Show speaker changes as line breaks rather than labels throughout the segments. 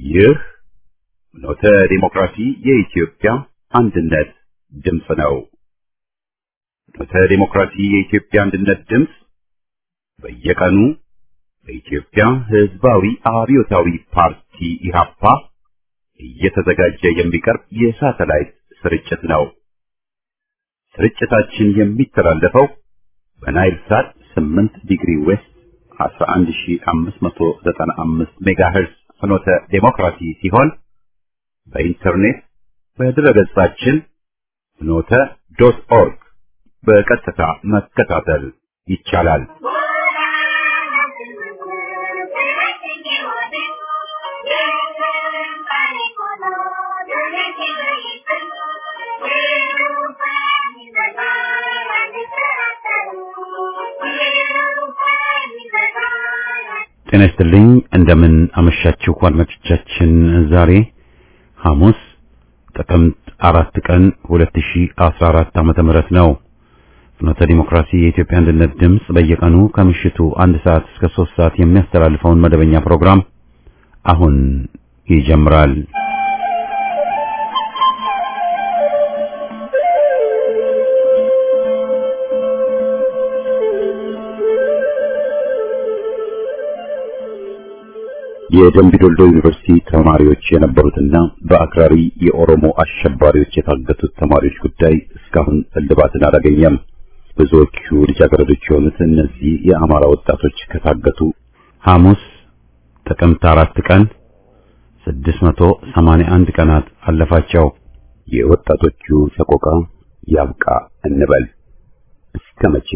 ይህ ኖተ ዲሞክራሲ የኢትዮጵያ አንድነት ድምፅ ነው። ኖተ ዲሞክራሲ የኢትዮጵያ አንድነት ድምፅ በየቀኑ በኢትዮጵያ ሕዝባዊ አብዮታዊ ፓርቲ ኢህአፓ እየተዘጋጀ የሚቀርብ የሳተላይት ስርጭት ነው። ስርጭታችን የሚተላለፈው በናይል ሳት 8 ዲግሪ ዌስት 11595 ሜጋሄርዝ ፍኖተ ዴሞክራሲ ሲሆን በኢንተርኔት በድረገጻችን ፍኖተ ዶት ኦርግ በቀጥታ መከታተል ይቻላል። ጤና ይስጥልኝ። እንደምን አመሻችሁ አድማጮቻችን። ዛሬ ሐሙስ ጥቅምት አራት ቀን 2014 ዓመተ ምህረት ነው። ፍኖተ ዲሞክራሲ የኢትዮጵያ አንድነት ድምፅ በየቀኑ ከምሽቱ አንድ ሰዓት እስከ ሶስት ሰዓት የሚያስተላልፈውን መደበኛ ፕሮግራም አሁን ይጀምራል። የደምቢዶሎ ዩኒቨርሲቲ ተማሪዎች የነበሩትና በአክራሪ የኦሮሞ አሸባሪዎች የታገቱት ተማሪዎች ጉዳይ እስካሁን እልባትን አላገኘም። ብዙዎቹ ልጃገረዶች የሆኑት እነዚህ የአማራ ወጣቶች ከታገቱ ሐሙስ ጥቅምት አራት ቀን 681 ቀናት አለፋቸው። የወጣቶቹ ሰቆቃ ያብቃ እንበል። እስከ መቼ?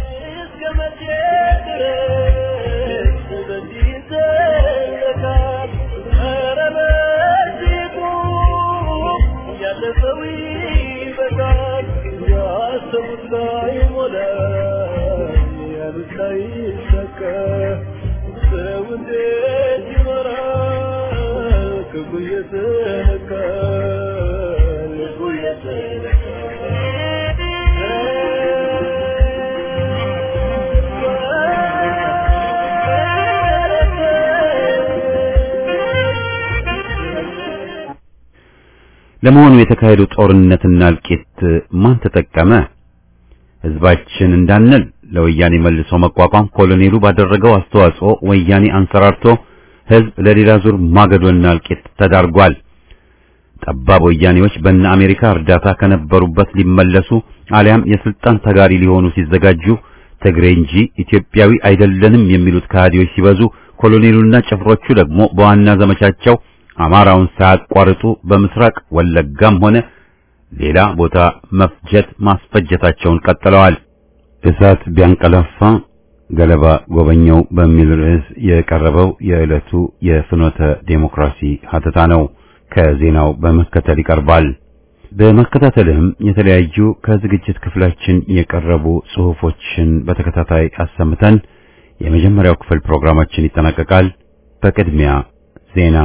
ለመሆኑ የተካሄደው ጦርነትና እልቂት ማን ተጠቀመ? ህዝባችን እንዳንል ለወያኔ መልሶ መቋቋም ኮሎኔሉ ባደረገው አስተዋጽኦ ወያኔ አንሰራርቶ ህዝብ ለሌላ ዙር ማገዶና እልቂት ተዳርጓል። ጠባብ ወያኔዎች በእነ አሜሪካ እርዳታ ከነበሩበት ሊመለሱ አሊያም የስልጣን ተጋሪ ሊሆኑ ሲዘጋጁ ትግሬ እንጂ ኢትዮጵያዊ አይደለንም የሚሉት ከሃዲዎች ሲበዙ፣ ኮሎኔሉና ጭፍሮቹ ደግሞ በዋና ዘመቻቸው አማራውን ሳያቋርጡ በምስራቅ ወለጋም ሆነ ሌላ ቦታ መፍጀት ማስፈጀታቸውን ቀጥለዋል። እሳት ቢያንቀላፋ ገለባ ጎበኘው በሚል ርዕስ የቀረበው የዕለቱ የፍኖተ ዴሞክራሲ ሀተታ ነው። ከዜናው በመከተል ይቀርባል። በመከታተልም የተለያዩ ከዝግጅት ክፍላችን የቀረቡ ጽሑፎችን በተከታታይ አሰምተን የመጀመሪያው ክፍል ፕሮግራማችን ይጠናቀቃል። በቅድሚያ ዜና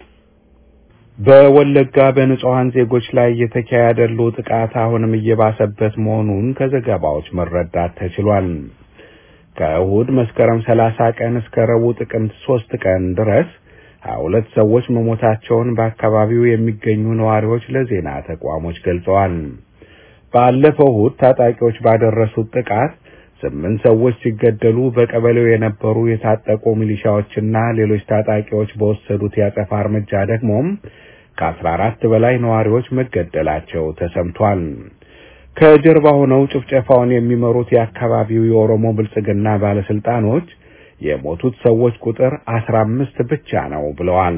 በወለጋ በንጹሃን ዜጎች ላይ የተካሄደ ያለው ጥቃት አሁንም እየባሰበት መሆኑን ከዘገባዎች መረዳት ተችሏል። ከእሁድ መስከረም 30 ቀን እስከ ረቡዕ ጥቅምት 3 ቀን ድረስ ሀያ ሁለት ሰዎች መሞታቸውን በአካባቢው የሚገኙ ነዋሪዎች ለዜና ተቋሞች ገልጸዋል። ባለፈው እሁድ ታጣቂዎች ባደረሱት ጥቃት ስምንት ሰዎች ሲገደሉ በቀበሌው የነበሩ የታጠቁ ሚሊሻዎችና ሌሎች ታጣቂዎች በወሰዱት ያጸፋ እርምጃ ደግሞም ከአስራ አራት በላይ ነዋሪዎች መገደላቸው ተሰምቷል። ከጀርባ ሆነው ጭፍጨፋውን የሚመሩት የአካባቢው የኦሮሞ ብልጽግና ባለስልጣኖች የሞቱት ሰዎች ቁጥር አስራ አምስት ብቻ ነው ብለዋል።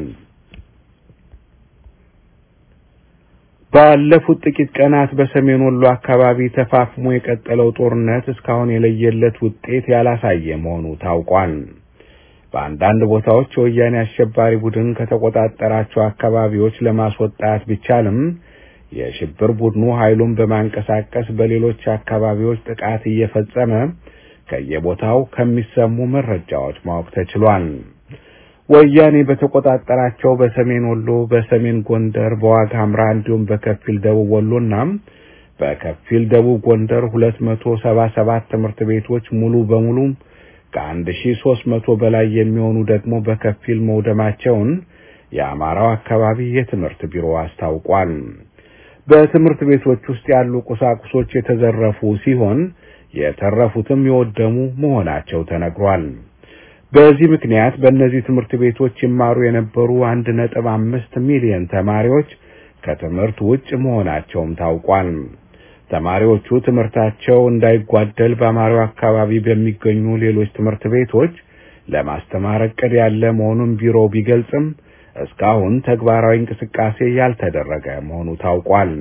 ባለፉት ጥቂት ቀናት በሰሜን ወሎ አካባቢ ተፋፍሞ የቀጠለው ጦርነት እስካሁን የለየለት ውጤት ያላሳየ መሆኑ ታውቋል። በአንዳንድ ቦታዎች የወያኔ አሸባሪ ቡድን ከተቆጣጠራቸው አካባቢዎች ለማስወጣት ቢቻልም የሽብር ቡድኑ ኃይሉን በማንቀሳቀስ በሌሎች አካባቢዎች ጥቃት እየፈጸመ ከየቦታው ከሚሰሙ መረጃዎች ማወቅ ተችሏል። ወያኔ በተቆጣጠራቸው በሰሜን ወሎ፣ በሰሜን ጎንደር፣ በዋግ ኽምራ እንዲሁም በከፊል ደቡብ ወሎና በከፊል ደቡብ ጎንደር ሁለት መቶ ሰባ ሰባት ትምህርት ቤቶች ሙሉ በሙሉ ከአንድ ሺ ሶስት መቶ በላይ የሚሆኑ ደግሞ በከፊል መውደማቸውን የአማራው አካባቢ የትምህርት ቢሮ አስታውቋል። በትምህርት ቤቶች ውስጥ ያሉ ቁሳቁሶች የተዘረፉ ሲሆን የተረፉትም የወደሙ መሆናቸው ተነግሯል። በዚህ ምክንያት በእነዚህ ትምህርት ቤቶች ይማሩ የነበሩ አንድ ነጥብ አምስት ሚሊዮን ተማሪዎች ከትምህርት ውጭ መሆናቸውም ታውቋል። ተማሪዎቹ ትምህርታቸው እንዳይጓደል በአማራው አካባቢ በሚገኙ ሌሎች ትምህርት ቤቶች ለማስተማር እቅድ ያለ መሆኑን ቢሮው ቢገልጽም እስካሁን ተግባራዊ እንቅስቃሴ ያልተደረገ መሆኑ ታውቋል።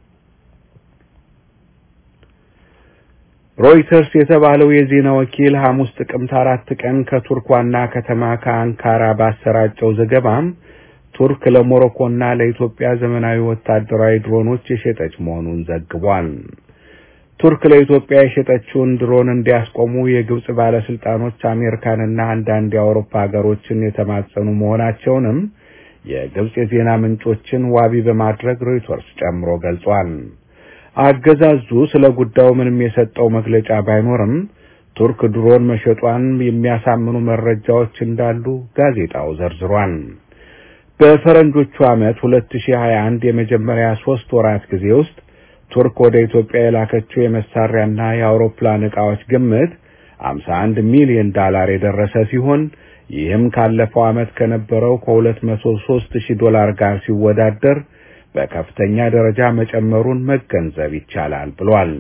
ሮይተርስ የተባለው የዜና ወኪል ሐሙስ ጥቅምት አራት ቀን ከቱርክ ዋና ከተማ ከአንካራ ባሰራጨው ዘገባም ቱርክ ለሞሮኮና ለኢትዮጵያ ዘመናዊ ወታደራዊ ድሮኖች የሸጠች መሆኑን ዘግቧል። ቱርክ ለኢትዮጵያ የሸጠችውን ድሮን እንዲያስቆሙ የግብጽ ባለስልጣኖች አሜሪካንና አንዳንድ የአውሮፓ ሀገሮችን የተማጸኑ መሆናቸውንም የግብጽ የዜና ምንጮችን ዋቢ በማድረግ ሮይተርስ ጨምሮ ገልጿል። አገዛዙ ስለ ጉዳዩ ምንም የሰጠው መግለጫ ባይኖርም ቱርክ ድሮን መሸጧን የሚያሳምኑ መረጃዎች እንዳሉ ጋዜጣው ዘርዝሯል። በፈረንጆቹ ዓመት 2021 የመጀመሪያ ሶስት ወራት ጊዜ ውስጥ ቱርክ ወደ ኢትዮጵያ የላከችው የመሳሪያና የአውሮፕላን ዕቃዎች ግምት 51 ሚሊዮን ዶላር የደረሰ ሲሆን ይህም ካለፈው ዓመት ከነበረው ከ203 ሺህ ዶላር ጋር ሲወዳደር በከፍተኛ ደረጃ መጨመሩን መገንዘብ ይቻላል ብሏል።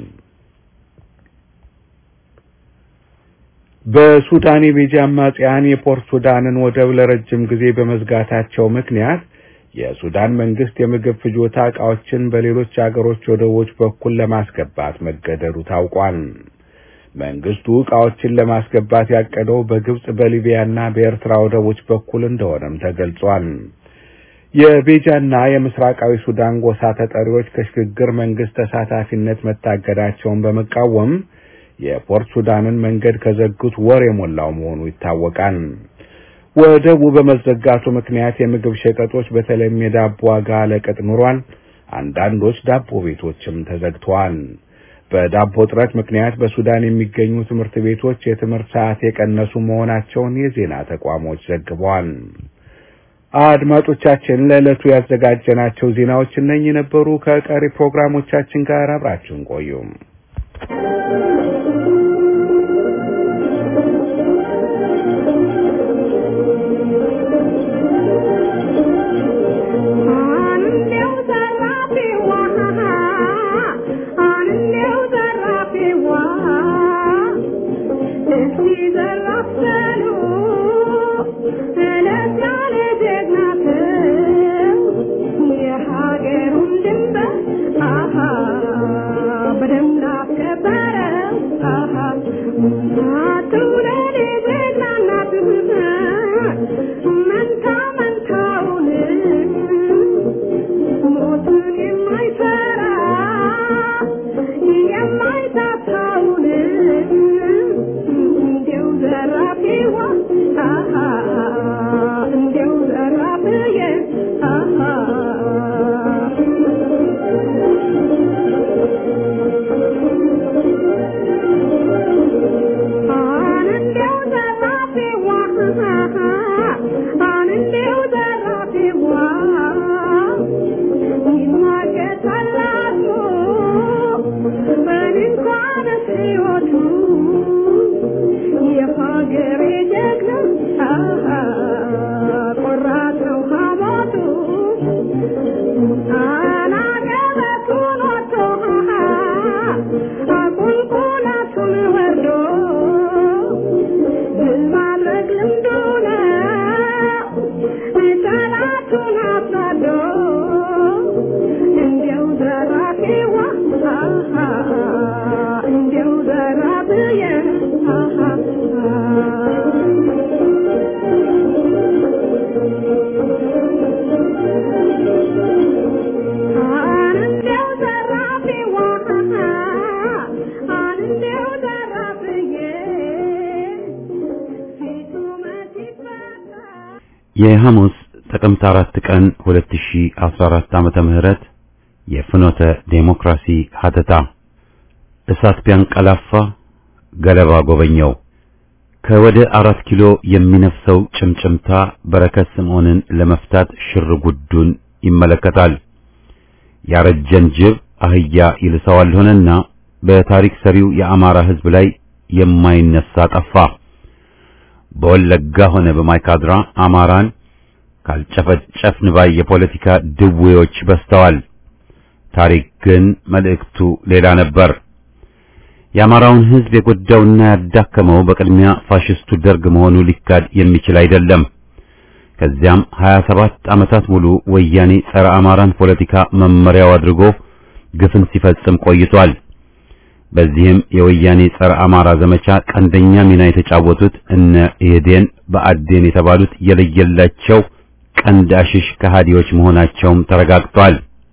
በሱዳን የቤጃ አማጽያን የፖርት ሱዳንን ወደብ ለረጅም ጊዜ በመዝጋታቸው ምክንያት የሱዳን መንግስት የምግብ ፍጆታ ዕቃዎችን በሌሎች አገሮች ወደቦች በኩል ለማስገባት መገደዱ ታውቋል። መንግስቱ ዕቃዎችን ለማስገባት ያቀደው በግብጽ በሊቢያና በኤርትራ ወደቦች በኩል እንደሆነም ተገልጿል። የቤጃና የምስራቃዊ ሱዳን ጎሳ ተጠሪዎች ከሽግግር መንግስት ተሳታፊነት መታገዳቸውን በመቃወም የፖርት ሱዳንን መንገድ ከዘጉት ወር የሞላው መሆኑ ይታወቃል። ወደቡ በመዘጋቱ ምክንያት የምግብ ሸቀጦች በተለይም የዳቦ ዋጋ ለቅጥ ኑሯል። አንዳንዶች ዳቦ ቤቶችም ተዘግተዋል። በዳቦ እጥረት ምክንያት በሱዳን የሚገኙ ትምህርት ቤቶች የትምህርት ሰዓት የቀነሱ መሆናቸውን የዜና ተቋሞች ዘግበዋል። አድማጮቻችን ለዕለቱ ያዘጋጀናቸው ዜናዎች እነኚህ ነበሩ። ከቀሪ ፕሮግራሞቻችን ጋር አብራችሁን ቆዩ።
የሐሙስ ጥቅምት አራት ቀን 2014 ዓመተ ምህረት የፍኖተ ዴሞክራሲ ሀተታ እሳት ቢያንቀላፋ ገለባ ጎበኘው ከወደ አራት ኪሎ የሚነፍሰው ጭምጭምታ በረከት ስምዖንን ለመፍታት ሽር ጉዱን ይመለከታል። ያረጀን ጅብ አህያ ይልሰዋል ሆነና በታሪክ ሰሪው የአማራ ሕዝብ ላይ የማይነሳ ጠፋ። በወለጋ ሆነ በማይካድራ አማራን ካልጨፈጨፍን ባይ የፖለቲካ ድዌዎች በዝተዋል። ታሪክ ግን መልእክቱ ሌላ ነበር። የአማራውን ሕዝብ የጎዳውና ያዳከመው በቅድሚያ ፋሽስቱ ደርግ መሆኑ ሊካድ የሚችል አይደለም። ከዚያም 27 ዓመታት ሙሉ ወያኔ ጸረ አማራን ፖለቲካ መመሪያው አድርጎ ግፍን ሲፈጽም ቆይቷል። በዚህም የወያኔ ጸረ አማራ ዘመቻ ቀንደኛ ሚና የተጫወቱት እነ ኢህዴን በአዴን የተባሉት የለየላቸው ቀንድ አሽሽ ከሃዲዎች መሆናቸውም ተረጋግጧል።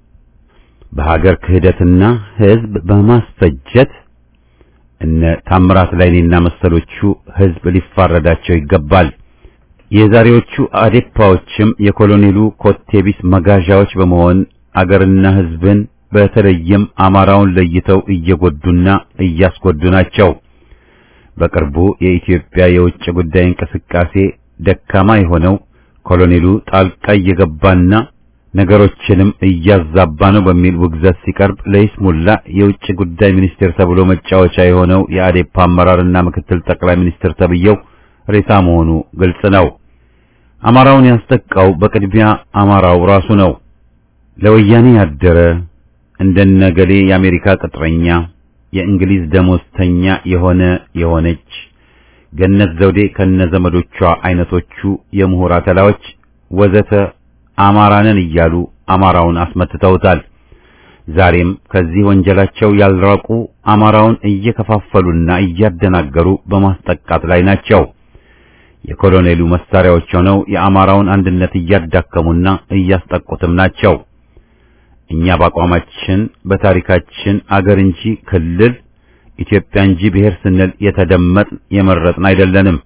በሀገር ክህደትና ሕዝብ በማስፈጀት እነ ታምራት ላይኔና መሰሎቹ ሕዝብ ሊፋረዳቸው ይገባል። የዛሬዎቹ አዴፓዎችም የኮሎኔሉ ኮቴቢስ መጋዣዎች በመሆን አገርና ሕዝብን በተለይም አማራውን ለይተው እየጎዱና እያስጎዱ ናቸው። በቅርቡ የኢትዮጵያ የውጭ ጉዳይ እንቅስቃሴ ደካማ የሆነው ኮሎኔሉ ጣልቃ እየገባና ነገሮችንም እያዛባ ነው በሚል ውግዘት ሲቀርብ ለይስሙላ የውጭ ጉዳይ ሚኒስቴር ተብሎ መጫወቻ የሆነው የአዴፓ አመራርና ምክትል ጠቅላይ ሚኒስትር ተብየው ሬሳ መሆኑ ግልጽ ነው። አማራውን ያስጠቃው በቅድሚያ አማራው ራሱ ነው። ለወያኔ ያደረ እንደነገሌ የአሜሪካ ቅጥረኛ፣ የእንግሊዝ ደሞዝተኛ የሆነ የሆነች ገነት ዘውዴ ከነዘመዶቿ አይነቶቹ የምሁር አተላዎች ወዘተ አማራንን እያሉ አማራውን አስመትተውታል። ዛሬም ከዚህ ወንጀላቸው ያልራቁ አማራውን እየከፋፈሉና እያደናገሩ በማስጠቃት ላይ ናቸው። የኮሎኔሉ መሳሪያዎች ሆነው የአማራውን አንድነት እያዳከሙና እያስጠቁትም ናቸው። እኛ በአቋማችን በታሪካችን አገር እንጂ ክልል ኢትዮጵያ እንጂ ብሔር ስንል የተደመጥን የመረጥን አይደለንም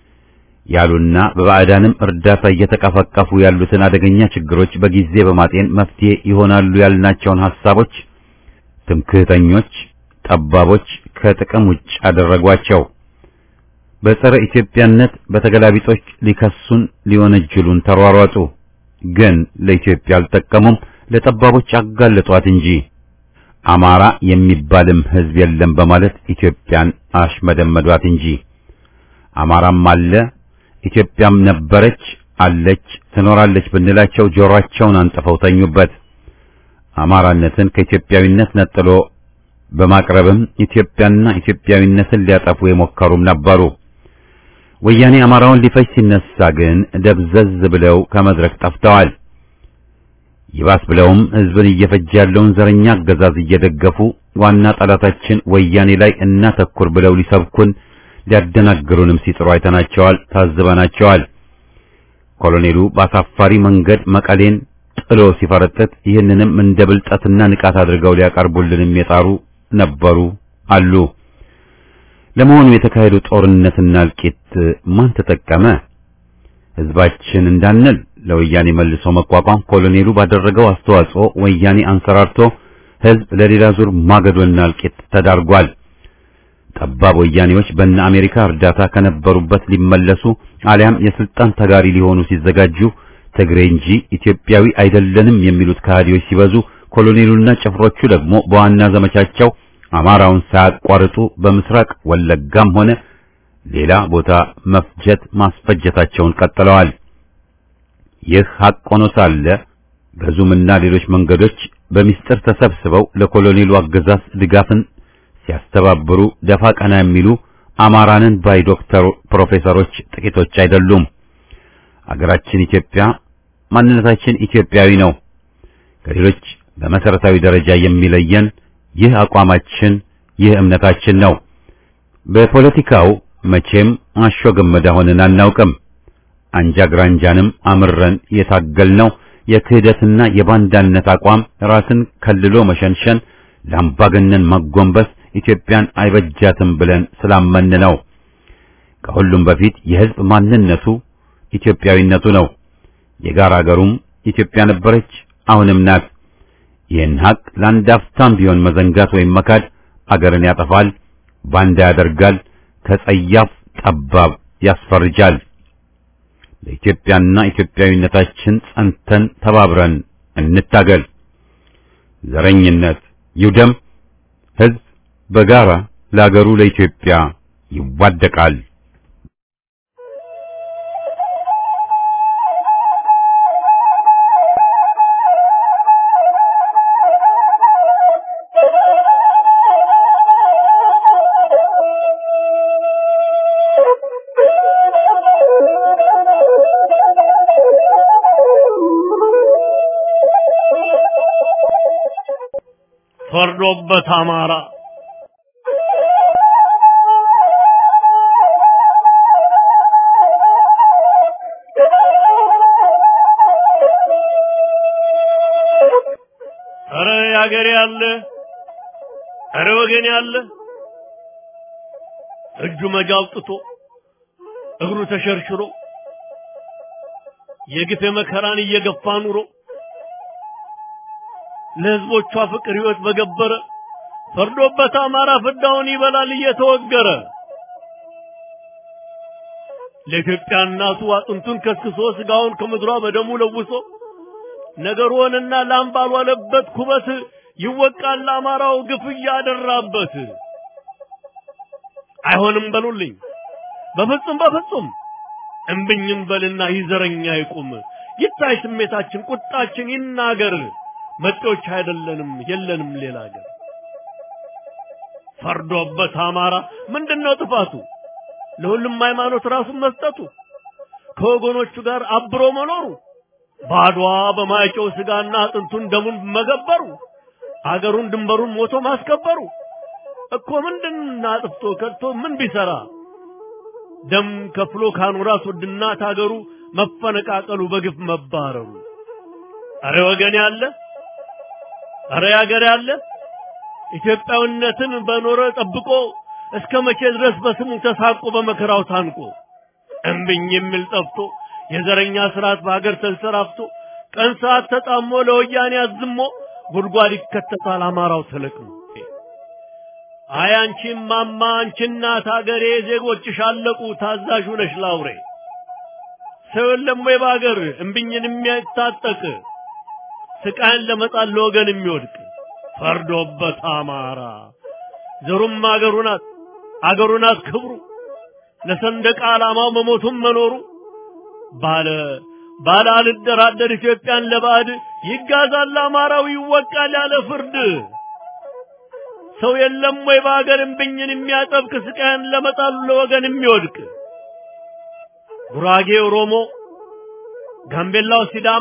ያሉና በባዕዳንም እርዳታ እየተቀፈቀፉ ያሉትን አደገኛ ችግሮች በጊዜ በማጤን መፍትሄ ይሆናሉ ያልናቸውን ሐሳቦች ትምክህተኞች፣ ጠባቦች ከጥቅም ውጭ አደረጓቸው። በጸረ ኢትዮጵያነት በተገላቢጦች ሊከሱን ሊወነጅሉን ተሯሯጡ። ግን ለኢትዮጵያ አልጠቀሙም፣ ለጠባቦች አጋለጧት እንጂ አማራ የሚባልም ሕዝብ የለም በማለት ኢትዮጵያን አሽመደመዷት እንጂ አማራም አለ ኢትዮጵያም ነበረች አለች ትኖራለች ብንላቸው ጆሮአቸውን አንጥፈው ተኙበት። አማራነትን ከኢትዮጵያዊነት ነጥሎ በማቅረብም ኢትዮጵያና ኢትዮጵያዊነትን ሊያጠፉ የሞከሩም ነበሩ። ወያኔ አማራውን ሊፈጅ ሲነሳ ግን ደብዘዝ ብለው ከመድረክ ጠፍተዋል። ይባስ ብለውም ሕዝብን እየፈጀ ያለውን ዘረኛ አገዛዝ እየደገፉ ዋና ጠላታችን ወያኔ ላይ እናተኩር ብለው ሊሰብኩን ሊያደናግሩንም ሲጥሩ አይተናቸዋል፣ ታዝበናቸዋል። ኮሎኔሉ በአሳፋሪ መንገድ መቀሌን ጥሎ ሲፈረጥጥ ይህንንም እንደ ብልጠትና ንቃት አድርገው ሊያቀርቡልንም የጣሩ ነበሩ አሉ። ለመሆኑ የተካሄዱ ጦርነትና እልቂት ማን ተጠቀመ? ሕዝባችን እንዳንል ለወያኔ መልሶ መቋቋም ኮሎኔሉ ባደረገው አስተዋጽኦ ወያኔ አንሰራርቶ ሕዝብ ለሌላ ዙር ማገዶና እልቂት ተዳርጓል። ጠባብ ወያኔዎች በእነ አሜሪካ እርዳታ ከነበሩበት ሊመለሱ አሊያም የስልጣን ተጋሪ ሊሆኑ ሲዘጋጁ ትግሬ እንጂ ኢትዮጵያዊ አይደለንም የሚሉት ከሃዲዎች ሲበዙ፣ ኮሎኔሉና ጭፍሮቹ ደግሞ በዋና ዘመቻቸው አማራውን ሳያቋርጡ በምስራቅ ወለጋም ሆነ ሌላ ቦታ መፍጀት ማስፈጀታቸውን ቀጥለዋል። ይህ ሐቅ ሆኖ ሳለ በዙምና ሌሎች መንገዶች በሚስጥር ተሰብስበው ለኮሎኔሉ አገዛዝ ድጋፍን ሲያስተባብሩ ደፋ ቀና የሚሉ አማራንን ባይ ዶክተር ፕሮፌሰሮች ጥቂቶች አይደሉም። አገራችን ኢትዮጵያ፣ ማንነታችን ኢትዮጵያዊ ነው። ከሌሎች በመሰረታዊ ደረጃ የሚለየን ይህ አቋማችን፣ ይህ እምነታችን ነው። በፖለቲካው መቼም አሾ ገመዳ ሆነን አናውቅም። አንጃ ግራንጃንም አምረን የታገልነው የክህደትና የባንዳነት አቋም ራስን ከልሎ መሸንሸን፣ ለአምባገነን መጎንበስ ኢትዮጵያን አይበጃትም ብለን ስላመን ነው። ከሁሉም በፊት የሕዝብ ማንነቱ ኢትዮጵያዊነቱ ነው። የጋራ አገሩም ኢትዮጵያ ነበረች፣ አሁንም ናት። ይህን ሀቅ ለአንድ አፍታም ቢሆን መዘንጋት ወይም መካድ አገርን ያጠፋል፣ ባንዳ ያደርጋል፣ ከጸያፍ ጠባብ ያስፈርጃል። ለኢትዮጵያና ኢትዮጵያዊነታችን ጸንተን ተባብረን እንታገል። ዘረኝነት ይውደም። ሕዝብ በጋራ ለአገሩ ለኢትዮጵያ ይዋደቃል።
ፈርዶበት አማራ ኧረ ያገሬ ያለ ኧረ ወገን ያለ እጁ መጃ አውጥቶ እግሩ ተሸርሽሮ የግፍ መከራን እየገፋ ኑሮ ለህዝቦቿ ፍቅር ህይወት በገበረ ፈርዶበት አማራ ፍዳውን ይበላል እየተወገረ ለኢትዮጵያ እናቱ አጥንቱን ከስክሶ ስጋውን ከምድሯ በደሙ ለውሶ ነገር ሆነና ላም ባልዋለበት ኩበት ይወቃል አማራው ግፍ እያደራበት። አይሆንም በሉልኝ በፍጹም በፍጹም እምብኝም በልና ይዘረኛ ይቁም ይታይ ስሜታችን ቁጣችን ይናገር መጤዎች አይደለንም የለንም ሌላ ሀገር ፈርዶበት አማራ ምንድነው ጥፋቱ ለሁሉም ሃይማኖት ራሱን መስጠቱ ከወገኖቹ ጋር አብሮ መኖሩ ባድዋ በማይጨው ስጋና አጥንቱን ደሙን መገበሩ አገሩን ድንበሩን ሞቶ ማስከበሩ እኮ ምንድን አጥፍቶ ከድቶ ምን ቢሰራ ደም ከፍሎ ካኖራት ውድና ታገሩ መፈነቃቀሉ በግፍ መባረሩ አረ ወገን ያለ አረ ያገር ያለ ኢትዮጵያዊነትን በኖረ ጠብቆ እስከ መቼ ድረስ በስሙ ተሳቆ በመከራው ታንቆ እምብኝ የሚል ጠፍቶ የዘረኛ ስርዓት በሀገር ተንሰራፍቶ ቀን ሰዓት ተጣሞ ለወያኔ አዝሞ ጉድጓድ ይከተታል አማራው ተለቅሞ። አይ አንቺ ማማ አንቺ እናት ሀገሬ ዜጎችሽ አለቁ ታዛዥ ነሽ ላውሬ ሰው የለም ወይ በሀገር እምብኝን የሚያታጠቅ ስቃይን ለመጣል ለወገን የሚወድቅ ፈርዶበት አማራ ዘሩም አገሩ ናት አገሩ ናት ክብሩ ለሰንደቅ ዓላማው መሞቱም መኖሩ ባለ ባለ አልደራደር ኢትዮጵያን ለባዕድ ይጋዛል አማራው ይወቃል ያለ ፍርድ ሰው የለም ወይ በሀገር እምብኝን የሚያጠብቅ ስቃይን ለመጣሉ ለወገን የሚወድቅ ጉራጌ ኦሮሞ፣ ጋምቤላው ሲዳማ፣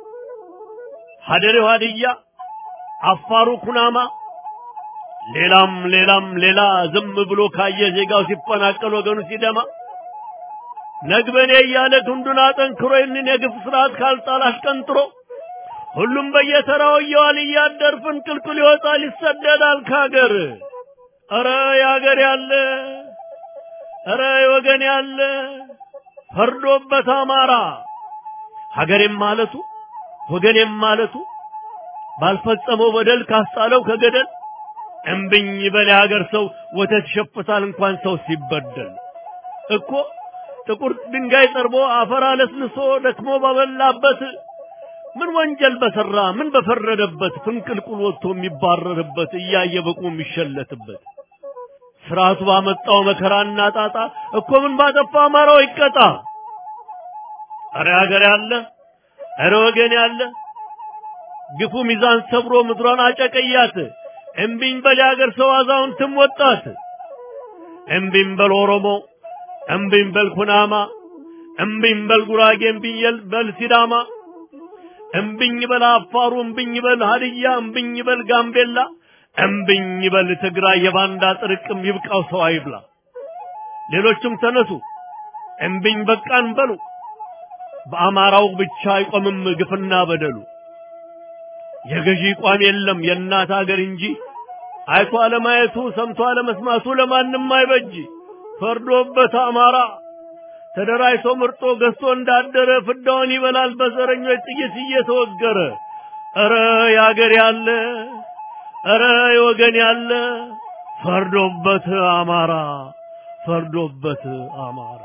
ሀደሬው ሀድያ፣ አፋሩ ኩናማ ሌላም ሌላም ሌላ ዝም ብሎ ካየ ዜጋው ሲፈናቀል ወገኑ ሲደማ ነግበኔ እያለ ክንዱን አጠንክሮ ይህንን የግፍ ስርዓት ካልጣል አሽቀንጥሮ ሁሉም በየተራው እየዋል እያደር ፍንቅልቅል ይወጣል ይሰደዳል ካገር። ኧረ ያገር ያለ ኧረ ወገን ያለ ፈርዶበት አማራ ሀገሬም ማለቱ ወገኔም ማለቱ ባልፈጸመው በደል ካስጣለው ከገደል እምብኝ በል የሀገር ሰው ወተት ይሸፍታል እንኳን ሰው ሲበደል እኮ ጥቁር ድንጋይ ጠርቦ አፈር አለስልሶ ደክሞ ባበላበት ምን ወንጀል በሰራ ምን በፈረደበት ፍንቅልቁል ወጥቶ የሚባረርበት እያየ በቁ የሚሸለትበት ስርዓቱ ባመጣው መከራና ጣጣ እኮ ምን ባጠፋ አማራው ይቀጣ። አረ ሀገር ያለ አረ ወገን ያለ ግፉ ሚዛን ሰብሮ ምድሯን አጨቀያት። እምቢኝ በል የሀገር ሰው አዛውንትም ወጣት። እምቢኝ በል ኦሮሞ፣ እምቢኝ በል ኩናማ፣ እምቢኝ በል ጉራጌ፣ እምቢኝ በል ሲዳማ፣ እምቢኝ በል አፋሩ፣ እምቢኝ በል ሀድያ፣ እምቢኝ በል ጋምቤላ፣ እምቢኝ በል ትግራይ። የባንዳ ጥርቅም ይብቃው ሰው አይብላ። ሌሎችም ተነሱ እምቢኝ በቃን በሉ። በአማራው ብቻ አይቆምም ግፍና በደሉ። የገዢ ቋም የለም የእናት ሀገር እንጂ አይቶ አለማየቱ ሰምቶ አለመስማቱ ለማንም አይበጅ። ፈርዶበት አማራ ተደራጅቶ ምርጦ ገዝቶ እንዳደረ ፍዳውን ይበላል በዘረኞች ጥይት እየተወገረ። ኧረ ያገር ያለ ኧረ የወገን ያለ ፈርዶበት አማራ ፈርዶበት አማረ።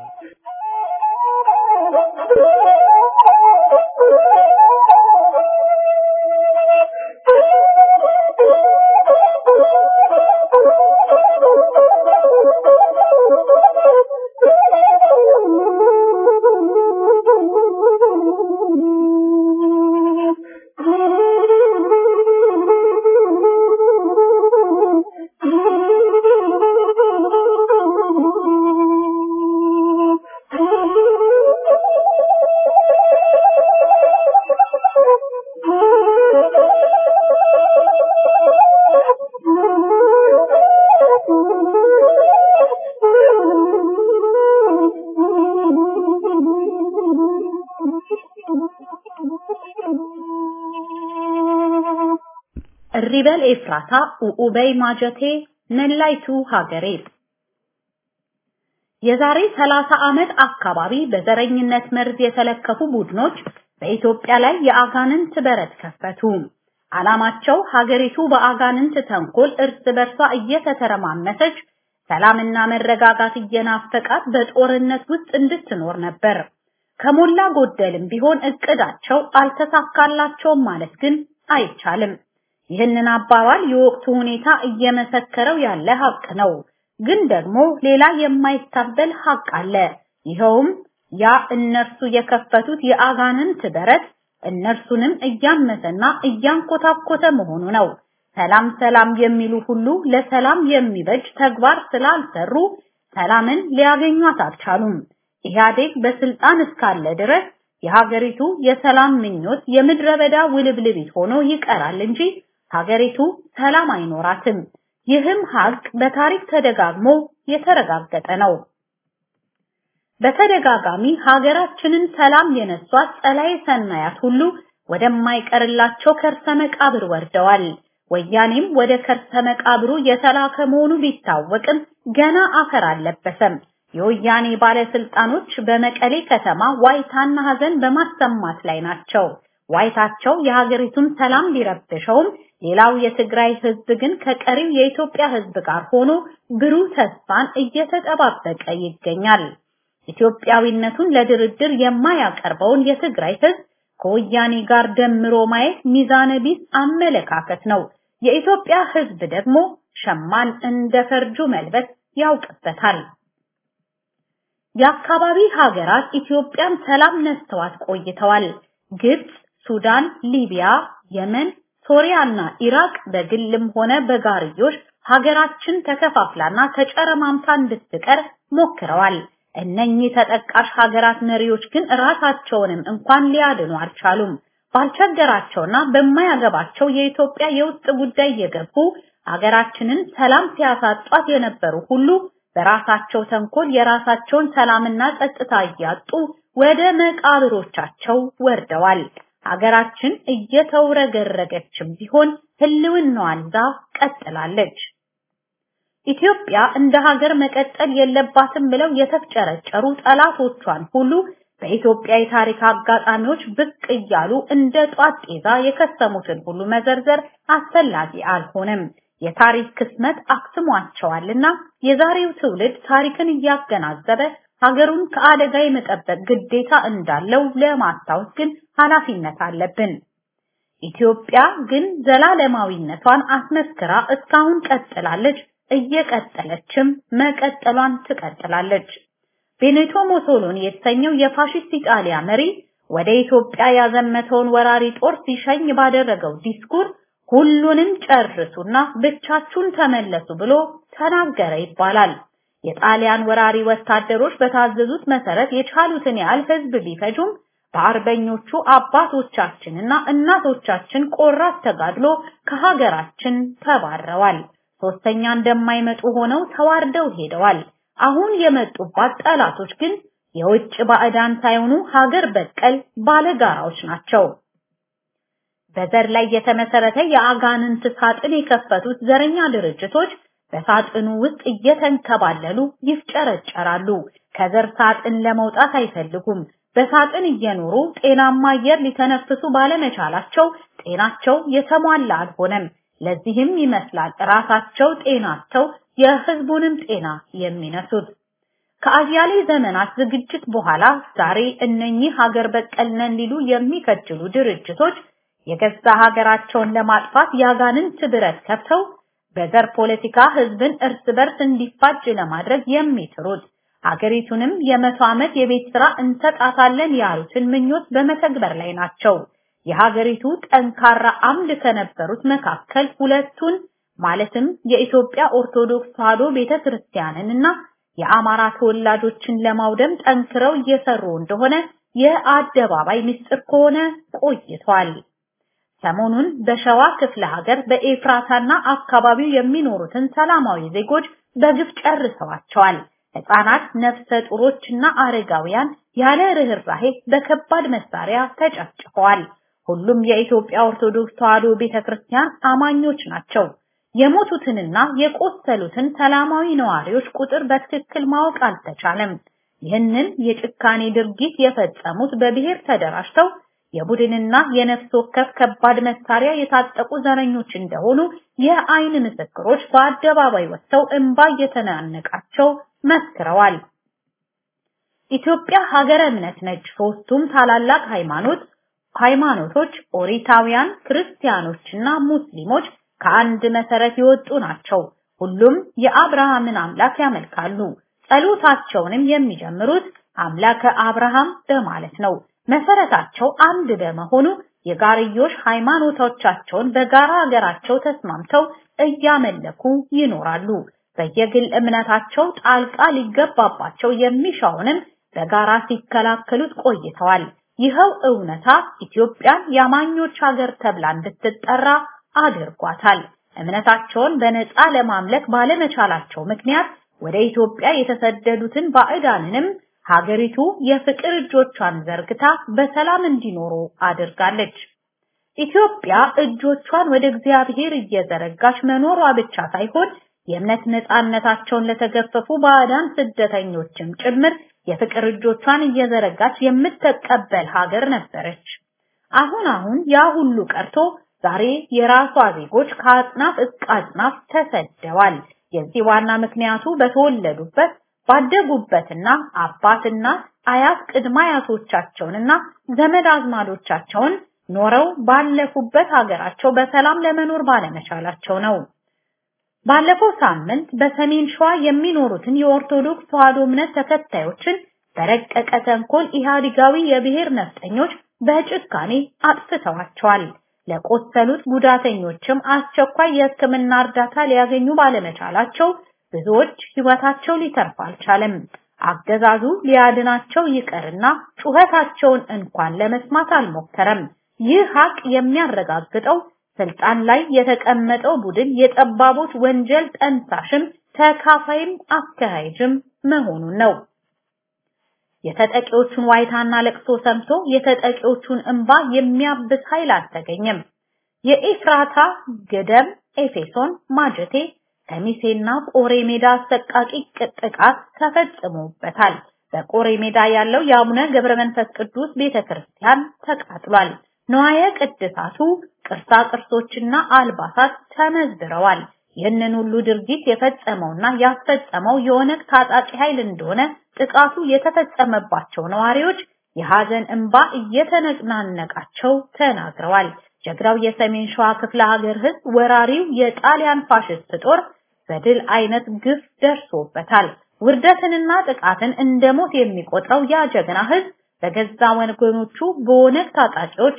እሪበል ኤፍራታ ኡኡበይ ማጀቴ ነላይቱ ሀገሬ የዛሬ 30 ዓመት አካባቢ በዘረኝነት መርዝ የተለከፉ ቡድኖች በኢትዮጵያ ላይ የአጋንንት በረት ከፈቱ። ዓላማቸው ሀገሪቱ በአጋንንት ተንኮል እርስ በርሷ እየተተረማመሰች ሰላምና መረጋጋት እየናፈቃት በጦርነት ውስጥ እንድትኖር ነበር። ከሞላ ጎደልም ቢሆን እቅዳቸው አልተሳካላቸውም ማለት ግን አይቻልም። ይህንን አባባል የወቅቱ ሁኔታ እየመሰከረው ያለ ሀቅ ነው። ግን ደግሞ ሌላ የማይታበል ሀቅ አለ። ይኸውም ያ እነርሱ የከፈቱት የአጋንንት በረት እነርሱንም እያመሰና እያንኮታኮተ መሆኑ ነው። ሰላም ሰላም የሚሉ ሁሉ ለሰላም የሚበጅ ተግባር ስላልሰሩ ሰላምን ሊያገኟት አልቻሉም። ኢህአዴግ በስልጣን እስካለ ድረስ የሀገሪቱ የሰላም ምኞት የምድረ በዳ ውልብልቢት ሆኖ ይቀራል እንጂ ሀገሪቱ ሰላም አይኖራትም። ይህም ሀቅ በታሪክ ተደጋግሞ የተረጋገጠ ነው። በተደጋጋሚ ሀገራችንን ሰላም የነሷት ጸላዬ ሰናያት ሁሉ ወደማይቀርላቸው ከርሰ መቃብር ወርደዋል። ወያኔም ወደ ከርሰ መቃብሩ የተላከ መሆኑ ቢታወቅም ገና አፈር አልለበሰም። የወያኔ ባለስልጣኖች በመቀሌ ከተማ ዋይታና ሀዘን በማሰማት ላይ ናቸው። ዋይታቸው የሀገሪቱን ሰላም ቢረብሸውም ሌላው የትግራይ ህዝብ ግን ከቀሪው የኢትዮጵያ ህዝብ ጋር ሆኖ ብሩህ ተስፋን እየተጠባበቀ ይገኛል። ኢትዮጵያዊነቱን ለድርድር የማያቀርበውን የትግራይ ህዝብ ከወያኔ ጋር ደምሮ ማየት ሚዛነ ቢስ አመለካከት ነው። የኢትዮጵያ ህዝብ ደግሞ ሸማን እንደ ፈርጁ መልበስ ያውቅበታል። የአካባቢ ሀገራት ኢትዮጵያን ሰላም ነስተዋት ቆይተዋል። ግብጽ፣ ሱዳን፣ ሊቢያ፣ የመን፣ ሶሪያና ኢራቅ በግልም ሆነ በጋርዮሽ ሀገራችን ተከፋፍላና ተጨረማምታ እንድትቀር ሞክረዋል። እነኚህ ተጠቃሽ ሀገራት መሪዎች ግን ራሳቸውንም እንኳን ሊያድኑ አልቻሉም። ባልቸገራቸውና በማያገባቸው የኢትዮጵያ የውስጥ ጉዳይ የገቡ ሀገራችንን ሰላም ሲያሳጧት የነበሩ ሁሉ በራሳቸው ተንኮል የራሳቸውን ሰላምና ጸጥታ እያጡ ወደ መቃብሮቻቸው ወርደዋል። ሀገራችን እየተውረገረገችም ቢሆን ህልውናዋን ይዛ ቀጥላለች። ኢትዮጵያ እንደ ሀገር መቀጠል የለባትም ብለው የተፍጨረጨሩ ጠላቶቿን ሁሉ በኢትዮጵያ የታሪክ አጋጣሚዎች ብቅ እያሉ እንደ ጧት ጤዛ የከሰሙትን ሁሉ መዘርዘር አስፈላጊ አልሆነም። የታሪክ ክስመት አክስሟቸዋልና የዛሬው ትውልድ ታሪክን እያገናዘበ ሀገሩን ከአደጋ የመጠበቅ ግዴታ እንዳለው ለማስታወስ ግን ኃላፊነት አለብን። ኢትዮጵያ ግን ዘላለማዊነቷን አስመስክራ እስካሁን ቀጥላለች፣ እየቀጠለችም መቀጠሏን ትቀጥላለች። ቤኔቶ ሞሶሎኒ የተሰኘው የፋሽስት ኢጣሊያ መሪ ወደ ኢትዮጵያ ያዘመተውን ወራሪ ጦር ሲሸኝ ባደረገው ዲስኩር ሁሉንም ጨርሱና ብቻችሁን ተመለሱ ብሎ ተናገረ ይባላል። የጣሊያን ወራሪ ወታደሮች በታዘዙት መሰረት የቻሉትን ያህል ህዝብ ቢፈጁም በአርበኞቹ አባቶቻችንና እናቶቻችን ቆራት ተጋድሎ ከሀገራችን ተባረዋል። ሶስተኛ እንደማይመጡ ሆነው ተዋርደው ሄደዋል። አሁን የመጡባት ጠላቶች ግን የውጭ ባዕዳን ሳይሆኑ ሀገር በቀል ባለጋራዎች ናቸው። በዘር ላይ የተመሰረተ የአጋንንት ሳጥን የከፈቱት ዘረኛ ድርጅቶች በሳጥኑ ውስጥ እየተንከባለሉ ይፍጨረጨራሉ። ከዘር ሳጥን ለመውጣት አይፈልጉም። በሳጥን እየኖሩ ጤናማ አየር ሊተነፍሱ ባለመቻላቸው ጤናቸው የተሟላ አልሆነም። ለዚህም ይመስላል ራሳቸው ጤናቸው የህዝቡንም ጤና የሚነሱት። ከአያሌ ዘመናት ዝግጅት በኋላ ዛሬ እነኚህ ሀገር በቀል ነን ሊሉ የሚከጅሉ ድርጅቶች የገዛ ሀገራቸውን ለማጥፋት ያጋንንት ብረት ከፍተው በዘር ፖለቲካ ህዝብን እርስ በርስ እንዲፋጅ ለማድረግ የሚጥሩት ሀገሪቱንም የመቶ ዓመት የቤት ስራ እንሰጣታለን ያሉትን ምኞት በመተግበር ላይ ናቸው። የሀገሪቱ ጠንካራ አምድ ከነበሩት መካከል ሁለቱን ማለትም የኢትዮጵያ ኦርቶዶክስ ተዋሕዶ ቤተክርስቲያንንና የአማራ ተወላጆችን ለማውደም ጠንክረው እየሰሩ እንደሆነ የአደባባይ ምስጢር ከሆነ ቆይቷል። ሰሞኑን በሸዋ ክፍለ ሀገር በኤፍራታና አካባቢው የሚኖሩትን ሰላማዊ ዜጎች በግፍ ጨርሰዋቸዋል። ህፃናት፣ ነፍሰ ጡሮችና አረጋውያን ያለ ርህራሄ በከባድ መሳሪያ ተጨፍጭፈዋል። ሁሉም የኢትዮጵያ ኦርቶዶክስ ተዋሕዶ ቤተክርስቲያን አማኞች ናቸው። የሞቱትንና የቆሰሉትን ሰላማዊ ነዋሪዎች ቁጥር በትክክል ማወቅ አልተቻለም። ይህንን የጭካኔ ድርጊት የፈጸሙት በብሔር ተደራጅተው የቡድንና የነፍስ ወከፍ ከባድ መሳሪያ የታጠቁ ዘረኞች እንደሆኑ የአይን ምስክሮች በአደባባይ ወጥተው እንባ እየተናነቃቸው መስክረዋል። ኢትዮጵያ ሀገረ እምነት ነች። ሶስቱም ታላላቅ ሃይማኖት ሃይማኖቶች ኦሪታውያን፣ ክርስቲያኖችና ሙስሊሞች ከአንድ መሰረት የወጡ ናቸው። ሁሉም የአብርሃምን አምላክ ያመልካሉ። ጸሎታቸውንም የሚጀምሩት አምላከ አብርሃም በማለት ነው። መሰረታቸው አንድ በመሆኑ የጋርዮሽ ሃይማኖቶቻቸውን በጋራ ሀገራቸው ተስማምተው እያመለኩ ይኖራሉ። በየግል እምነታቸው ጣልቃ ሊገባባቸው የሚሻውንም በጋራ ሲከላከሉት ቆይተዋል። ይኸው እውነታ ኢትዮጵያን የአማኞች ሀገር ተብላ እንድትጠራ አድርጓታል። እምነታቸውን በነፃ ለማምለክ ባለመቻላቸው ምክንያት ወደ ኢትዮጵያ የተሰደዱትን ባዕዳንንም ሀገሪቱ የፍቅር እጆቿን ዘርግታ በሰላም እንዲኖሩ አድርጋለች። ኢትዮጵያ እጆቿን ወደ እግዚአብሔር እየዘረጋች መኖሯ ብቻ ሳይሆን የእምነት ነፃነታቸውን ለተገፈፉ ባዕዳን ስደተኞችም ጭምር የፍቅር እጆቿን እየዘረጋች የምትቀበል ሀገር ነበረች። አሁን አሁን ያ ሁሉ ቀርቶ ዛሬ የራሷ ዜጎች ከአጽናፍ እስከ አጽናፍ ተሰደዋል። የዚህ ዋና ምክንያቱ በተወለዱበት ባደጉበትና አባትና አያት ቅድመ አያቶቻቸውንና ዘመድ አዝማዶቻቸውን ኖረው ባለፉበት ሀገራቸው በሰላም ለመኖር ባለመቻላቸው ነው። ባለፈው ሳምንት በሰሜን ሸዋ የሚኖሩትን የኦርቶዶክስ ተዋሕዶ እምነት ተከታዮችን በረቀቀ ተንኮል ኢህአዲጋዊ የብሔር ነፍጠኞች በጭካኔ አጥፍተዋቸዋል። ለቆሰሉት ጉዳተኞችም አስቸኳይ የሕክምና እርዳታ ሊያገኙ ባለመቻላቸው ብዙዎች ህይወታቸው ሊተርፍ አልቻለም። አገዛዙ ሊያድናቸው ይቀርና ጩኸታቸውን እንኳን ለመስማት አልሞከረም። ይህ ሀቅ የሚያረጋግጠው ስልጣን ላይ የተቀመጠው ቡድን የጠባቦች ወንጀል ጠንሳሽም ተካፋይም አካሄጅም መሆኑን ነው። የተጠቂዎቹን ዋይታና ለቅሶ ሰምቶ የተጠቂዎቹን እንባ የሚያብስ ኃይል አልተገኘም። የኤፍራታ ገደም፣ ኤፌሶን፣ ማጀቴ፣ ከሚሴና ቆሬ ሜዳ አሰቃቂ ጥቃት ተፈጽሞበታል። በቆሬ ሜዳ ያለው የአቡነ ገብረ መንፈስ ቅዱስ ቤተክርስቲያን ተቃጥሏል። ነዋየ ቅድሳቱ ቅርሳ ቅርሶችና አልባሳት ተመዝብረዋል። ይህንን ሁሉ ድርጊት የፈጸመውና ያስፈጸመው የኦነግ ታጣቂ ኃይል እንደሆነ ጥቃቱ የተፈጸመባቸው ነዋሪዎች የሐዘን እንባ እየተነናነቃቸው ተናግረዋል። ጀግራው የሰሜን ሸዋ ክፍለ ሀገር ህዝብ ወራሪው የጣሊያን ፋሽስት ጦር በድል አይነት ግፍ ደርሶበታል። ውርደትንና ጥቃትን እንደ ሞት የሚቆጥረው ያ ጀግና ህዝብ በገዛ ወገኖቹ በኦነግ ታጣቂዎች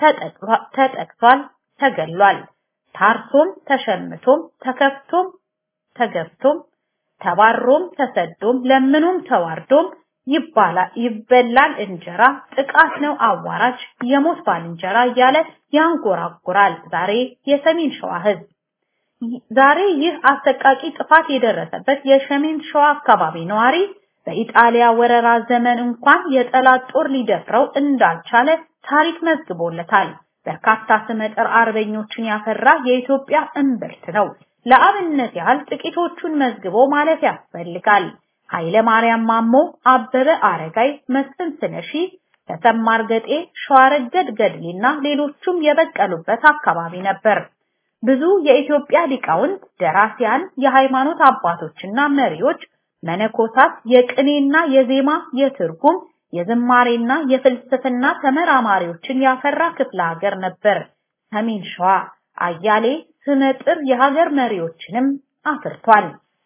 ተጠቅቷል፣ ተገሏል። ታርቶም ተሸምቶም ተከፍቶም ተገብቶም ተባሮም ተሰዶም ለምኑም ተዋርዶም ይባላል ይበላል እንጀራ ጥቃት ነው አዋራጅ የሞት ባልንጀራ እያለ ያንጎራጉራል። ዛሬ የሰሜን ሸዋ ህዝብ ዛሬ ይህ አሰቃቂ ጥፋት የደረሰበት የሰሜን ሸዋ አካባቢ ነዋሪ በኢጣሊያ ወረራ ዘመን እንኳን የጠላት ጦር ሊደፍረው እንዳልቻለ ታሪክ መዝግቦለታል። በርካታ ስመጥር አርበኞችን ያፈራ የኢትዮጵያ እምብርት ነው። ለአብነት ያህል ጥቂቶቹን መዝግቦ ማለፍ ያስፈልጋል። ኃይለ ማርያም ማሞ፣ አበበ አረጋይ፣ መስፍን ስለሺ፣ ተሰማ እርገጤ፣ ሸዋረገድ ገድሌና ሌሎቹም የበቀሉበት አካባቢ ነበር። ብዙ የኢትዮጵያ ሊቃውንት፣ ደራሲያን፣ የሃይማኖት አባቶችና መሪዎች መነኮሳት የቅኔና የዜማ የትርጉም የዝማሬና የፍልስፍና ተመራማሪዎችን ያፈራ ክፍለ ሀገር ነበር ሰሜን ሸዋ። አያሌ ስመጥር የሀገር መሪዎችንም አፍርቷል።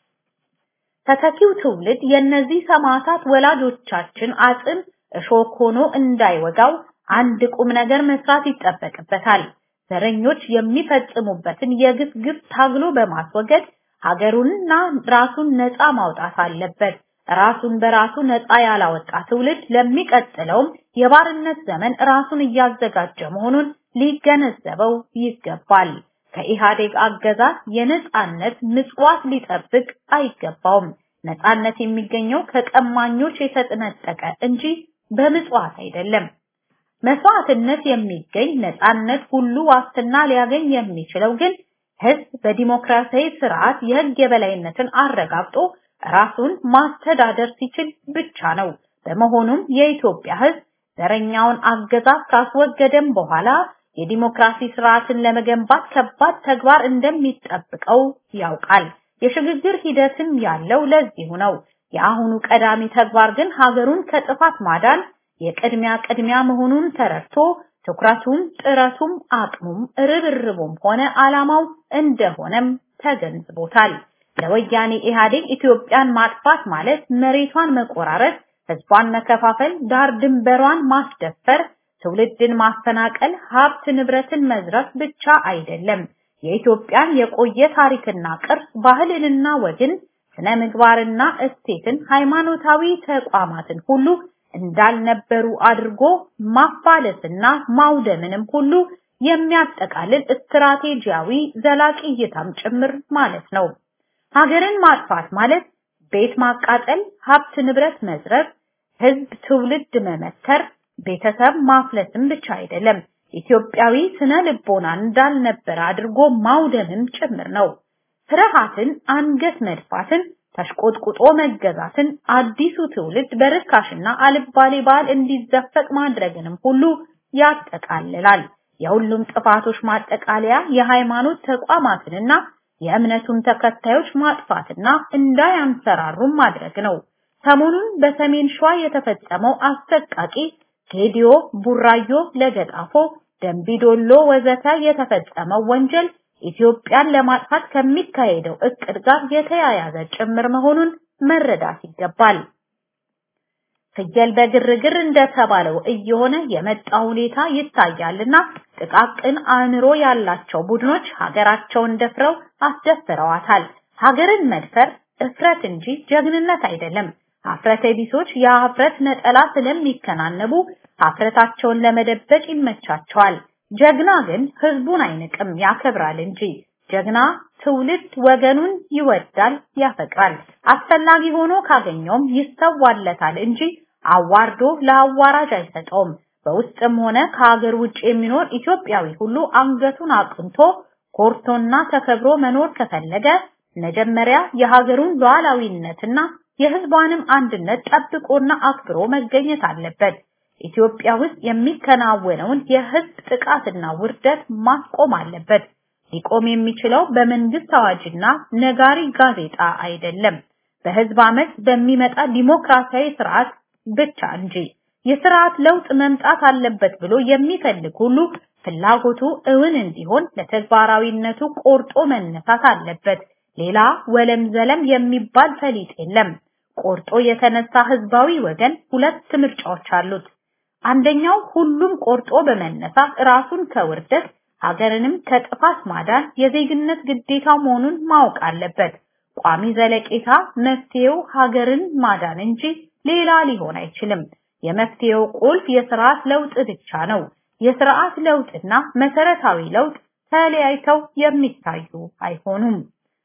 ተተኪው ትውልድ የእነዚህ ሰማዕታት ወላጆቻችን አጽም እሾክ ሆኖ እንዳይወጋው አንድ ቁም ነገር መስራት ይጠበቅበታል። ዘረኞች የሚፈጽሙበትን የግፍ ግፍ ታግሎ በማስወገድ ሀገሩንና ራሱን ነፃ ማውጣት አለበት። ራሱን በራሱ ነፃ ያላወጣ ትውልድ ለሚቀጥለውም የባርነት ዘመን ራሱን እያዘጋጀ መሆኑን ሊገነዘበው ይገባል። ከኢህአዴግ አገዛዝ የነፃነት ምጽዋት ሊጠብቅ አይገባውም። ነፃነት የሚገኘው ከቀማኞች የተጠነጠቀ እንጂ በምጽዋት አይደለም። መስዋዕትነት የሚገኝ ነፃነት ሁሉ ዋስትና ሊያገኝ የሚችለው ግን ህዝብ በዲሞክራሲያዊ ስርዓት የህግ የበላይነትን አረጋግጦ ራሱን ማስተዳደር ሲችል ብቻ ነው። በመሆኑም የኢትዮጵያ ህዝብ ዘረኛውን አገዛዝ ካስወገደም በኋላ የዲሞክራሲ ስርዓትን ለመገንባት ከባድ ተግባር እንደሚጠብቀው ያውቃል። የሽግግር ሂደትም ያለው ለዚሁ ነው። የአሁኑ ቀዳሚ ተግባር ግን ሀገሩን ከጥፋት ማዳን የቅድሚያ ቅድሚያ መሆኑን ተረድቶ ትኩረቱም ጥረቱም አቅሙም ርብርቡም ሆነ ዓላማው እንደሆነም ተገንዝቦታል። ለወያኔ ኢህአዴግ ኢትዮጵያን ማጥፋት ማለት መሬቷን መቆራረጥ፣ ህዝቧን መከፋፈል፣ ዳር ድንበሯን ማስደፈር፣ ትውልድን ማፈናቀል፣ ሀብት ንብረትን መዝረፍ ብቻ አይደለም። የኢትዮጵያን የቆየ ታሪክና ቅርስ፣ ባህልንና ወግን፣ ስነ ምግባርና እሴትን፣ ሃይማኖታዊ ተቋማትን ሁሉ እንዳልነበሩ አድርጎ ማፋለስና ማውደምንም ሁሉ የሚያጠቃልል ስትራቴጂያዊ ዘላቂ እይታም ጭምር ማለት ነው። ሀገርን ማጥፋት ማለት ቤት ማቃጠል፣ ሀብት ንብረት መዝረፍ፣ ህዝብ ትውልድ መመተር፣ ቤተሰብ ማፍለስም ብቻ አይደለም። ኢትዮጵያዊ ስነ ልቦና እንዳልነበረ አድርጎ ማውደምም ጭምር ነው። ፍርሃትን፣ አንገት መድፋትን፣ ተሽቆጥቁጦ መገዛትን፣ አዲሱ ትውልድ በርካሽና አልባሌ ባህል እንዲዘፈቅ ማድረግንም ሁሉ ያጠቃልላል። የሁሉም ጥፋቶች ማጠቃለያ የሃይማኖት ተቋማትንና የእምነቱን ተከታዮች ማጥፋትና እንዳያንሰራሩም ማድረግ ነው። ሰሞኑን በሰሜን ሸዋ የተፈጸመው አሰቃቂ ጌዲዮ፣ ቡራዮ፣ ለገጣፎ፣ ደንቢዶሎ ወዘተ የተፈጸመው ወንጀል ኢትዮጵያን ለማጥፋት ከሚካሄደው እቅድ ጋር የተያያዘ ጭምር መሆኑን መረዳት ይገባል። ፍየል በግርግር እንደተባለው እየሆነ የመጣ ሁኔታ ይታያልና ጥቃቅን አእምሮ ያላቸው ቡድኖች ሀገራቸውን ደፍረው አስደፍረዋታል። ሀገርን መድፈር እፍረት እንጂ ጀግንነት አይደለም። ሀፍረተ ቢሶች የሀፍረት ነጠላ ስለሚከናነቡ ሀፍረታቸውን ለመደበቅ ይመቻቸዋል። ጀግና ግን ህዝቡን አይንቅም፣ ያከብራል እንጂ። ጀግና ትውልድ ወገኑን ይወዳል፣ ያፈቅራል። አስፈላጊ ሆኖ ካገኘውም ይሰዋለታል እንጂ አዋርዶ ለአዋራጅ አይሰጠውም። በውስጥም ሆነ ከሀገር ውጭ የሚኖር ኢትዮጵያዊ ሁሉ አንገቱን አቅንቶ ኮርቶና ተከብሮ መኖር ከፈለገ መጀመሪያ የሀገሩን ሉዓላዊነትና የህዝቧንም አንድነት ጠብቆና አክብሮ መገኘት አለበት። ኢትዮጵያ ውስጥ የሚከናወነውን የህዝብ ጥቃትና ውርደት ማስቆም አለበት። ሊቆም የሚችለው በመንግስት አዋጅና ነጋሪ ጋዜጣ አይደለም፣ በህዝብ አመት በሚመጣ ዲሞክራሲያዊ ስርዓት ብቻ እንጂ። የስርዓት ለውጥ መምጣት አለበት ብሎ የሚፈልግ ሁሉ ፍላጎቱ እውን እንዲሆን ለተግባራዊነቱ ቆርጦ መነሳት አለበት። ሌላ ወለም ዘለም የሚባል ፈሊጥ የለም። ቆርጦ የተነሳ ህዝባዊ ወገን ሁለት ምርጫዎች አሉት። አንደኛው ሁሉም ቆርጦ በመነሳት ራሱን ከውርደት ሀገርንም ከጥፋት ማዳን የዜግነት ግዴታ መሆኑን ማወቅ አለበት። ቋሚ ዘለቄታ መፍትሄው ሀገርን ማዳን እንጂ ሌላ ሊሆን አይችልም። የመፍትሄው ቁልፍ የስርዓት ለውጥ ብቻ ነው። የስርዓት ለውጥና መሰረታዊ ለውጥ ተለያይተው የሚታዩ አይሆኑም።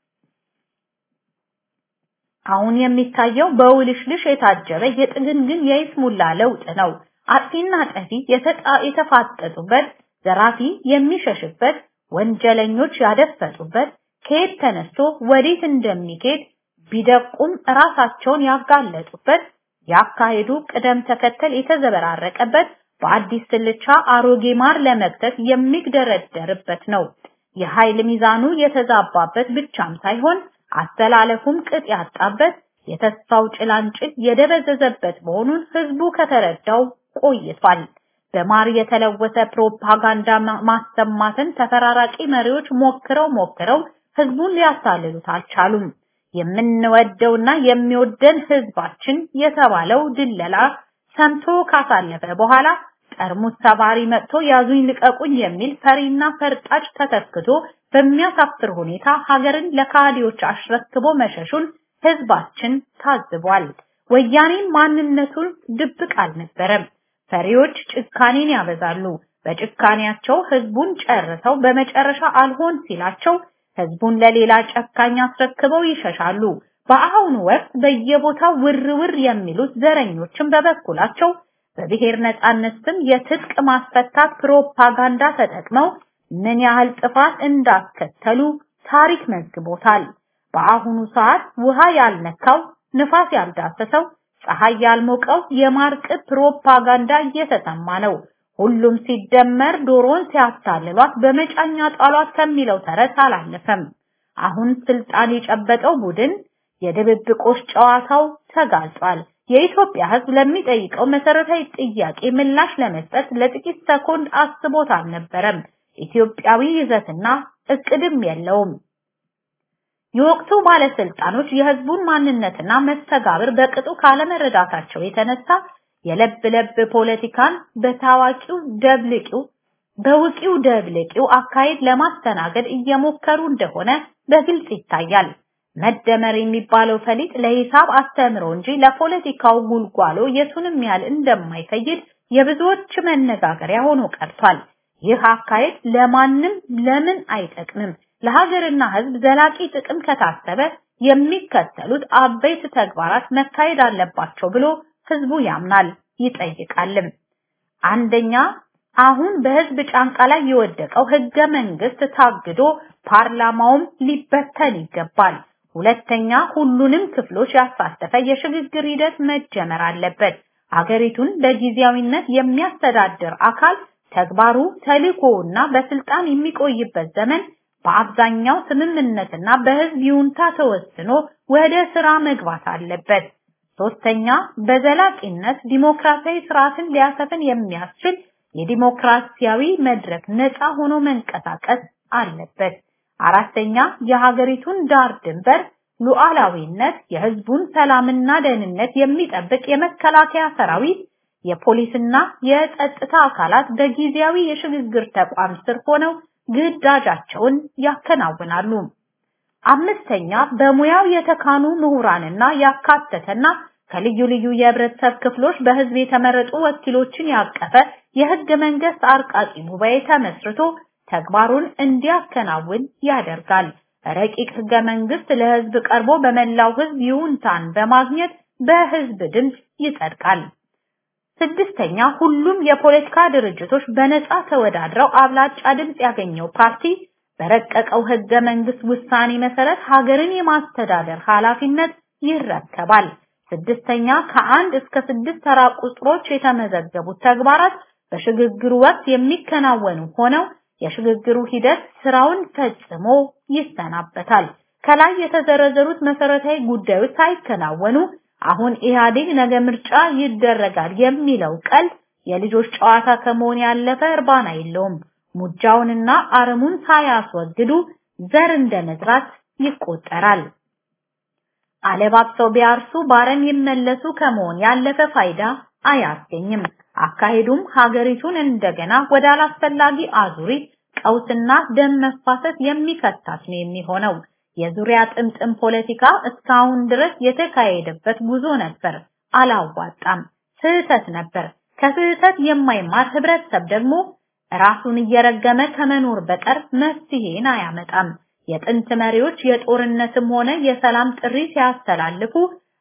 አሁን የሚታየው በውልሽልሽ የታጀበ የጥግንግን የይስሙላ ለውጥ ነው። አጥፊና ጠፊ የተፋጠጡበት፣ ዘራፊ የሚሸሽበት፣ ወንጀለኞች ያደፈጡበት፣ ከየት ተነስቶ ወዴት እንደሚሄድ ቢደቁም ራሳቸውን ያጋለጡበት፣ ያካሄዱ ቅደም ተከተል የተዘበራረቀበት፣ በአዲስ ስልቻ አሮጌ ማር ለመክተት የሚግደረደርበት ነው። የኃይል ሚዛኑ የተዛባበት ብቻም ሳይሆን አስተላለፉም ቅጥ ያጣበት የተስፋው ጭላንጭል የደበዘዘበት መሆኑን ህዝቡ ከተረዳው ቆይቷል። በማር የተለወሰ ፕሮፓጋንዳ ማሰማትን ተፈራራቂ መሪዎች ሞክረው ሞክረው ህዝቡን ሊያሳልሉት አልቻሉም። የምንወደውና የሚወደን ህዝባችን የተባለው ድለላ ሰምቶ ካሳለፈ በኋላ ጠርሙስ ሰባሪ መጥቶ ያዙኝ ልቀቁኝ የሚል ፈሪና ፈርጣጭ ተተክቶ በሚያሳፍር ሁኔታ ሀገርን ለካህዲዎች አስረክቦ መሸሹን ህዝባችን ታዝቧል። ወያኔ ማንነቱን ድብቅ አልነበረም። ፈሪዎች ጭካኔን ያበዛሉ። በጭካኔያቸው ህዝቡን ጨርሰው በመጨረሻ አልሆን ሲላቸው ህዝቡን ለሌላ ጨካኝ አስረክበው ይሸሻሉ። በአሁኑ ወቅት በየቦታው ውር ውር የሚሉት ዘረኞችን በበኩላቸው በብሔር ነጻነት ስም የትጥቅ ማስፈታት ፕሮፓጋንዳ ተጠቅመው ምን ያህል ጥፋት እንዳስከተሉ ታሪክ መዝግቦታል። በአሁኑ ሰዓት ውሃ ያልነካው ንፋስ ያልዳሰሰው ፀሐይ ያልሞቀው የማርቅት ፕሮፓጋንዳ እየተሰማ ነው። ሁሉም ሲደመር ዶሮን ሲያታልሏት በመጫኛ ጣሏት ከሚለው ተረት አላለፈም። አሁን ስልጣን የጨበጠው ቡድን የድብብቆሽ ጨዋታው ተጋልጧል። የኢትዮጵያ ህዝብ ለሚጠይቀው መሰረታዊ ጥያቄ ምላሽ ለመስጠት ለጥቂት ሰኮንድ አስቦት አልነበረም። ኢትዮጵያዊ ይዘትና እቅድም የለውም። የወቅቱ ባለስልጣኖች የህዝቡን ማንነትና መስተጋብር በቅጡ ካለመረዳታቸው የተነሳ የለብ ለብ ፖለቲካን በታዋቂው ደብልቂው በውቂው ደብልቂው አካሄድ ለማስተናገድ እየሞከሩ እንደሆነ በግልጽ ይታያል። መደመር የሚባለው ፈሊጥ ለሂሳብ አስተምሮ እንጂ ለፖለቲካው ጉልጓሎ የቱንም ያህል እንደማይፈይድ የብዙዎች መነጋገሪያ ሆኖ ቀርቷል። ይህ አካሄድ ለማንም ለምን አይጠቅምም። ለሀገርና ህዝብ ዘላቂ ጥቅም ከታሰበ የሚከተሉት አበይት ተግባራት መካሄድ አለባቸው ብሎ ህዝቡ ያምናል ይጠይቃልም። አንደኛ አሁን በህዝብ ጫንቃ ላይ የወደቀው ህገ መንግስት ታግዶ ፓርላማውም ሊበተን ይገባል። ሁለተኛ ሁሉንም ክፍሎች ያሳተፈ የሽግግር ሂደት መጀመር አለበት። ሀገሪቱን በጊዜያዊነት የሚያስተዳድር አካል ተግባሩ ተልእኮውና በስልጣን የሚቆይበት ዘመን በአብዛኛው ስምምነትና በህዝብ ይሁንታ ተወስኖ ወደ ስራ መግባት አለበት። ሶስተኛ በዘላቂነት ዲሞክራሲያዊ ስርዓትን ሊያሰፍን የሚያስችል የዲሞክራሲያዊ መድረክ ነፃ ሆኖ መንቀሳቀስ አለበት። አራተኛ የሀገሪቱን ዳር ድንበር ሉዓላዊነት፣ የህዝቡን ሰላምና ደህንነት የሚጠብቅ የመከላከያ ሰራዊት፣ የፖሊስና የጸጥታ አካላት በጊዜያዊ የሽግግር ተቋም ስር ሆነው ግዳጃቸውን ያከናውናሉ። አምስተኛ በሙያው የተካኑ ምሁራንና ያካተተና ከልዩ ልዩ የህብረተሰብ ክፍሎች በህዝብ የተመረጡ ወኪሎችን ያቀፈ የህገ መንግስት አርቃቂ ጉባኤ ተመስርቶ ተግባሩን እንዲያከናውን ያደርጋል። ረቂቅ ህገ መንግስት ለህዝብ ቀርቦ በመላው ህዝብ ይሁንታን በማግኘት በህዝብ ድምፅ ይጸድቃል። ስድስተኛ ሁሉም የፖለቲካ ድርጅቶች በነፃ ተወዳድረው አብላጫ ድምፅ ያገኘው ፓርቲ በረቀቀው ህገ መንግስት ውሳኔ መሰረት ሀገርን የማስተዳደር ኃላፊነት ይረከባል። ስድስተኛ ከአንድ እስከ ስድስት ተራ ቁጥሮች የተመዘገቡት ተግባራት በሽግግሩ ወቅት የሚከናወኑ ሆነው የሽግግሩ ሂደት ስራውን ፈጽሞ ይሰናበታል። ከላይ የተዘረዘሩት መሰረታዊ ጉዳዮች ሳይከናወኑ አሁን ኢህአዴግ ነገ ምርጫ ይደረጋል የሚለው ቀልድ የልጆች ጨዋታ ከመሆን ያለፈ እርባና የለውም። ሙጃውንና አረሙን ሳያስወግዱ ዘር እንደመዝራት ይቆጠራል። አለባብሰው ቢያርሱ ባረም ይመለሱ ከመሆን ያለፈ ፋይዳ አያስገኝም። አካሄዱም ሀገሪቱን እንደገና ወደ አላስፈላጊ አዙሪት ቀውስና ደም መፋሰስ የሚከታት ነው የሚሆነው። የዙሪያ ጥምጥም ፖለቲካ እስካሁን ድረስ የተካሄደበት ጉዞ ነበር፣ አላዋጣም፣ ስህተት ነበር። ከስህተት የማይማር ህብረተሰብ ደግሞ ራሱን እየረገመ ከመኖር በቀር መፍትሄን አያመጣም። የጥንት መሪዎች የጦርነትም ሆነ የሰላም ጥሪ ሲያስተላልፉ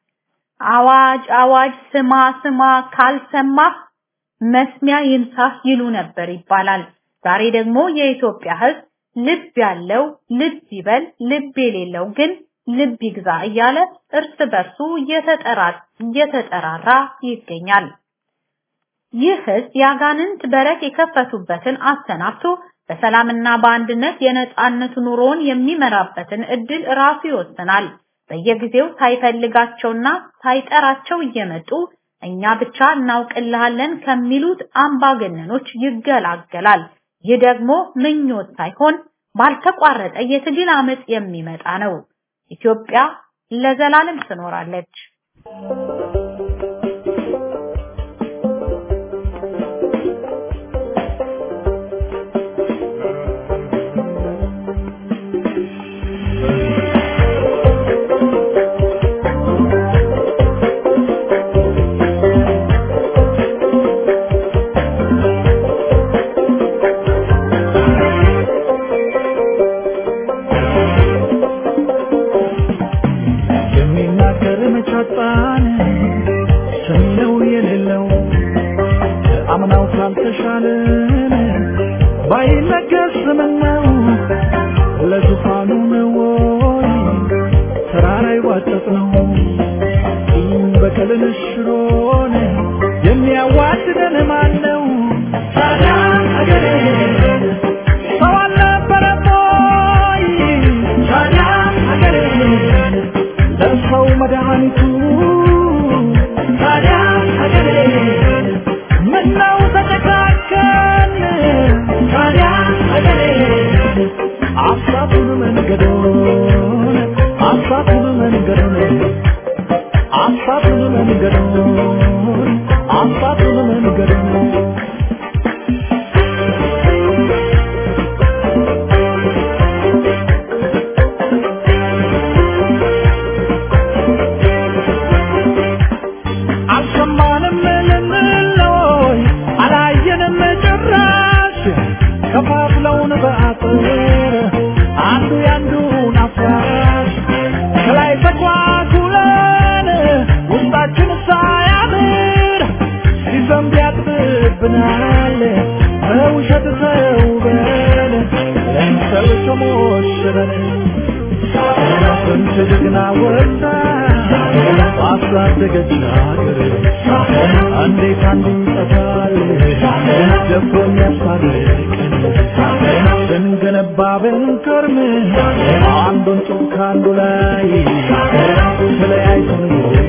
አዋጅ አዋጅ ስማ ስማ ካልሰማህ መስሚያ ይንሳህ ይሉ ነበር ይባላል። ዛሬ ደግሞ የኢትዮጵያ ህዝብ ልብ ያለው ልብ ይበል፣ ልብ የሌለው ግን ልብ ይግዛ እያለ እርስ በርሱ እየተጠራራ ይገኛል። ይህ ህዝብ የአጋንንት በረት የከፈቱበትን አሰናብቶ በሰላምና በአንድነት የነጻነት ኑሮውን የሚመራበትን እድል ራሱ ይወስናል። በየጊዜው ሳይፈልጋቸውና ሳይጠራቸው እየመጡ እኛ ብቻ እናውቅልሃለን ከሚሉት አምባገነኖች ይገላገላል። ይህ ደግሞ ምኞት ሳይሆን ባልተቋረጠ የትግል አመጽ የሚመጣ ነው። ኢትዮጵያ ለዘላለም ትኖራለች።
የሚናገር መቻጣን ሰሚነው የሌለው አምናው ካልተሻለን ባይነገር ስምነው ለዙፋኑ ነው ወይ ተራራ ይዋጠጥ ነው በቀልን ሽሮን የሚያዋድደን ማን ነው? ታዲያ አገሬ ሰው አልነበረም ወይ? ታዲያ አገሬ ለሰው መድኃኒቱ ታዲያ ሀገሬ ምነው ተጨካከን ታዲያ ሀገሬ አሳቱን መንገዶን አሳቱን መንገዶን አሳቱን መንገዶን አሳቱን መንገዶን አልሰማንም ልንለይ አላየንም ጭራሽ ከፋፍለውን በአጥር አንዱ ያንዱን አፍራሽ ከላይ ተኳኩለን ውስጣችን ሳያምር ሲዘንብ ያጥብብናል በውሸት ተውበን ለምሰል ተሞሽረን ስንት ጀግና ወጣ አሳደገች ሀገር እንዴት አንዱ ይጠፋል ደፍሮ የሚያስታርቀን ስንገነባ ብንከርም አንዱን ጡብ ከአንዱ ላይ ተለያይተን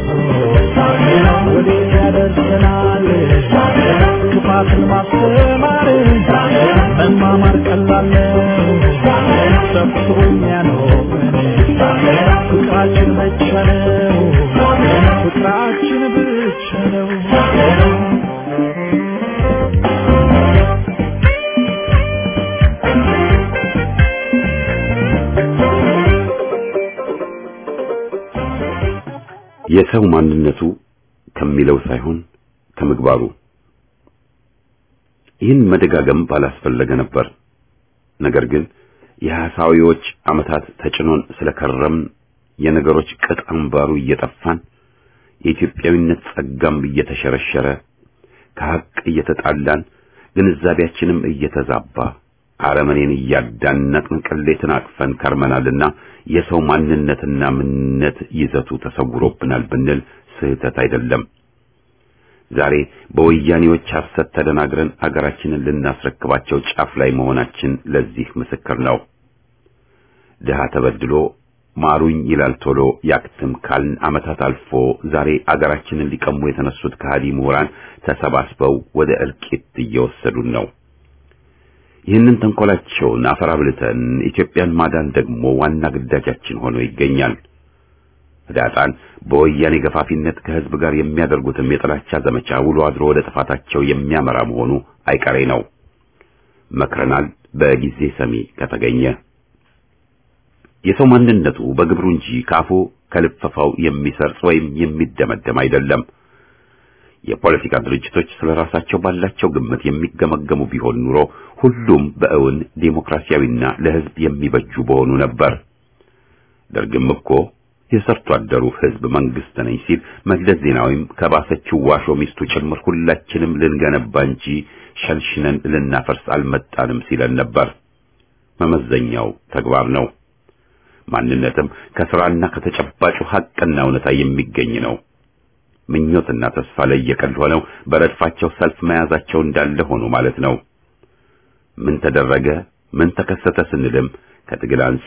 ወዴት ያደርሰናል ክፋትን ማስተማር መማማር ቀላል ነው ሰብስቦ የሚያኖረን ፍቅራችን ብቻ ነው ፍቅራችን ብቻ ነው
የሰው ማንነቱ ከሚለው ሳይሆን ከምግባሩ። ይህን መደጋገም ባላስፈለገ ነበር። ነገር ግን የሐሳዊዎች ዓመታት ተጭኖን ስለከረም የነገሮች ቅጥ አምባሩ እየጠፋን የኢትዮጵያዊነት ጸጋም እየተሸረሸረ ከሐቅ እየተጣላን ግንዛቤያችንም እየተዛባ አረመኔን እያዳነቅን ቅሌትን አቅፈን ከርመናልና የሰው ማንነትና ምንነት ይዘቱ ተሰውሮብናል ብንል ስህተት አይደለም። ዛሬ በወያኔዎች ሐሰት ተደናግረን አገራችንን ልናስረክባቸው ጫፍ ላይ መሆናችን ለዚህ ምስክር ነው። ድሃ ተበድሎ ማሩኝ ይላል ቶሎ ያክትም ካልን ዓመታት አልፎ ዛሬ አገራችንን ሊቀሙ የተነሱት ከሃዲ ምሁራን ተሰባስበው ወደ እልቂት እየወሰዱን ነው። ይህንን ተንኮላቸውን አፈራብልተን ኢትዮጵያን ማዳን ደግሞ ዋና ግዳጃችን ሆኖ ይገኛል። ህዳጣን በወያኔ ገፋፊነት ከህዝብ ጋር የሚያደርጉትም የጥላቻ ዘመቻ ውሎ አድሮ ወደ ጥፋታቸው የሚያመራ መሆኑ አይቀሬ ነው። መክረናል፣ በጊዜ ሰሚ ከተገኘ። የሰው ማንነቱ በግብሩ እንጂ ካፉ ከልፈፋው የሚሰርጽ ወይም የሚደመደም አይደለም። የፖለቲካ ድርጅቶች ስለ ራሳቸው ባላቸው ግምት የሚገመገሙ ቢሆን ኑሮ ሁሉም በእውን ዴሞክራሲያዊና ለህዝብ የሚበጁ በሆኑ ነበር። ደርግም እኮ የሰርቶ አደሩ ህዝብ መንግስት ነኝ ሲል መለስ ዜናዊም ከባሰችው ዋሾ ሚስቱ ጭምር ሁላችንም ልንገነባ እንጂ ሸልሽነን ልናፈርስ አልመጣንም ሲለን ነበር። መመዘኛው ተግባር ነው። ማንነትም ከስራና ከተጨባጩ ሐቅና እውነታ የሚገኝ ነው። ምኞትና ተስፋ ለየቀል ሆነው በረድፋቸው ሰልፍ መያዛቸው እንዳለ ሆኖ ማለት ነው። ምን ተደረገ፣ ምን ተከሰተ ስንልም ከትግል አንጻር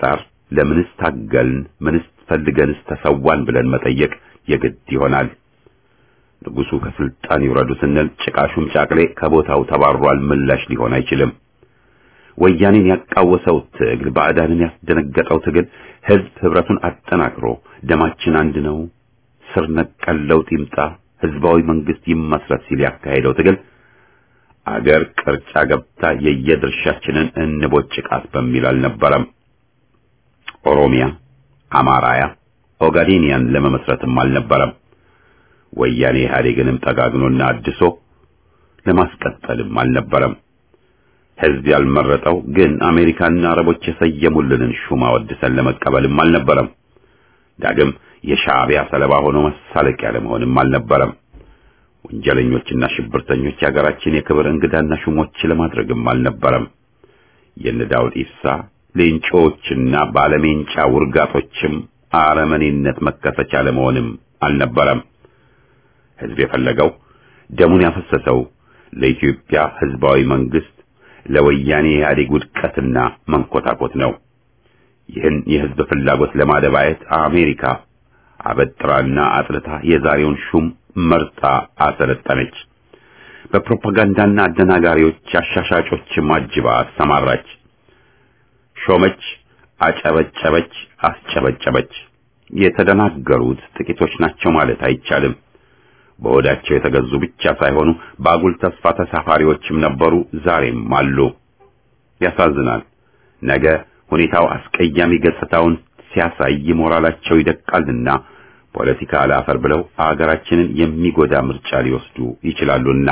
ለምንስ ታገልን፣ ምንስ ፈልገንስ ተሰዋን ብለን መጠየቅ የግድ ይሆናል። ንጉሱ ከስልጣን ይውረዱ ስንል ጭቃሹም ጫቅሌ ከቦታው ተባሯል ምላሽ ሊሆን አይችልም። ወያኔን ያቃወሰው ትግል፣ ባዕዳንን ያስደነገጠው ትግል ህዝብ ህብረቱን አጠናክሮ ደማችን አንድ ነው፣ ስር ነቀል ለውጥ ይምጣ፣ ህዝባዊ መንግስት ይመስረት ሲል ያካሄደው ትግል አገር ቅርጫ ገብታ የየድርሻችንን እንቦጭቃት በሚል አልነበረም። ኦሮሚያ፣ አማራያ፣ ኦጋዴኒያን ለመመስረትም አልነበረም። ወያኔ ኢህአዴግንም ጠጋግኖና አድሶ ለማስቀጠልም አልነበረም። ህዝብ ያልመረጠው ግን አሜሪካና አረቦች የሰየሙልንን ሹማ ወድሰን ለመቀበልም አልነበረም። ዳግም የሻዕቢያ ሰለባ ሆኖ መሳለቂያ ለመሆንም አልነበረም። ወንጀለኞችና ሽብርተኞች የሀገራችን የክብር እንግዳና ሹሞች ለማድረግም አልነበረም። የነ ዳውድ ኢብሳ ሌንጮዎችና ባለሜንጫ ውርጋጦችም አረመኔነት መከሰቻ ለመሆንም አልነበረም። ህዝብ የፈለገው ደሙን ያፈሰሰው ለኢትዮጵያ ህዝባዊ መንግስት ለወያኔ ኢህአዴግ ውድቀትና መንኮታኮት ነው። ይህን የህዝብ ፍላጎት ለማደባየት አሜሪካ አበጥራና አጥልታ የዛሬውን ሹም መርጣ አሰለጠነች። በፕሮፓጋንዳና አደናጋሪዎች አሻሻጮች ማጅባ አሰማራች። ሾመች፣ አጨበጨበች፣ አስጨበጨበች። የተደናገሩት ጥቂቶች ናቸው ማለት አይቻልም። በሆዳቸው የተገዙ ብቻ ሳይሆኑ በአጉል ተስፋ ተሳፋሪዎችም ነበሩ፣ ዛሬም አሉ። ያሳዝናል። ነገ ሁኔታው አስቀያሚ ገጽታውን ሲያሳይ ሞራላቸው ይደቃልና ፖለቲካ አላፈር ብለው አገራችንን የሚጎዳ ምርጫ ሊወስዱ ይችላሉና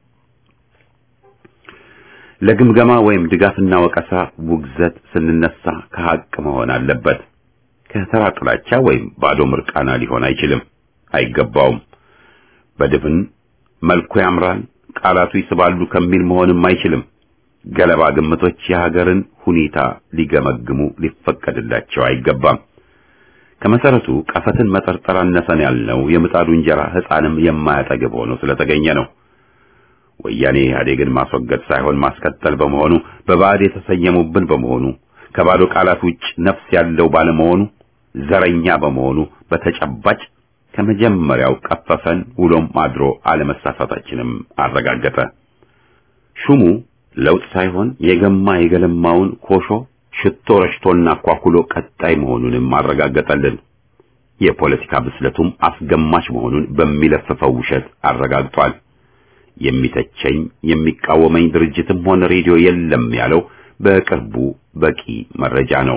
ለግምገማ ወይም ድጋፍና ወቀሳ ውግዘት ስንነሳ ከሐቅ መሆን አለበት። ከተራ ጥላቻ ወይም ባዶ ምርቃና ሊሆን አይችልም፣ አይገባውም። በድፍን መልኩ ያምራል፣ ቃላቱ ይስባሉ ከሚል መሆንም አይችልም። ገለባ ግምቶች የሀገርን ሁኔታ ሊገመግሙ ሊፈቀድላቸው አይገባም። ከመሰረቱ ቀፈትን መጠርጠር አነሰን ያልነው የምጣዱ እንጀራ ሕፃንም የማያጠግብ ሆኖ ስለተገኘ ነው። ወያኔ ኢህአዴግን ማስወገድ ሳይሆን ማስቀጠል በመሆኑ በባዕድ የተሰየሙብን በመሆኑ ከባዶ ቃላት ውጭ ነፍስ ያለው ባለመሆኑ ዘረኛ በመሆኑ በተጨባጭ ከመጀመሪያው ቀፈፈን ውሎም አድሮ አለመሳሳታችንም አረጋገጠ። ሹሙ ለውጥ ሳይሆን የገማ የገለማውን ኮሾ ሽቶ ረሽቶና ኳኩሎ ቀጣይ መሆኑንም አረጋገጠልን። የፖለቲካ ብስለቱም አስገማች መሆኑን በሚለፍፈው ውሸት አረጋግጧል። የሚተቸኝ የሚቃወመኝ ድርጅትም ሆነ ሬዲዮ የለም ያለው በቅርቡ በቂ መረጃ ነው።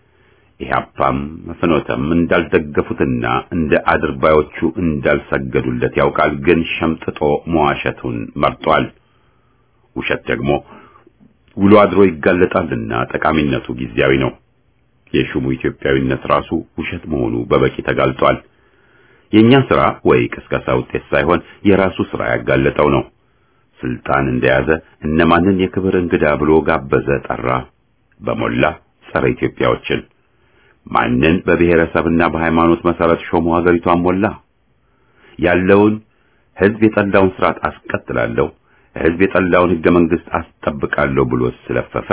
ኢህአፓም ፍኖተም እንዳልደገፉትና እንደ አድርባዮቹ እንዳልሰገዱለት ያውቃል። ግን ሸምጥጦ መዋሸቱን መርጧል። ውሸት ደግሞ ውሎ አድሮ ይጋለጣልና ጠቃሚነቱ ጊዜያዊ ነው። የሹሙ ኢትዮጵያዊነት ራሱ ውሸት መሆኑ በበቂ ተጋልጧል። የኛ ስራ ወይ ቅስቀሳ ውጤት ሳይሆን የራሱ ስራ ያጋለጠው ነው። ስልጣን እንደያዘ እነማንን የክብር እንግዳ ብሎ ጋበዘ፣ ጠራ። በሞላ ጸረ ኢትዮጵያዎችን ማንን በብሔረሰብና በሃይማኖት መሰረት ሾሙ፣ ሀገሪቷን ሞላ። ያለውን ህዝብ የጠላውን ስርዓት አስቀጥላለሁ፣ ህዝብ የጠላውን ህገ መንግስት አስጠብቃለሁ ብሎ ስለፈፈ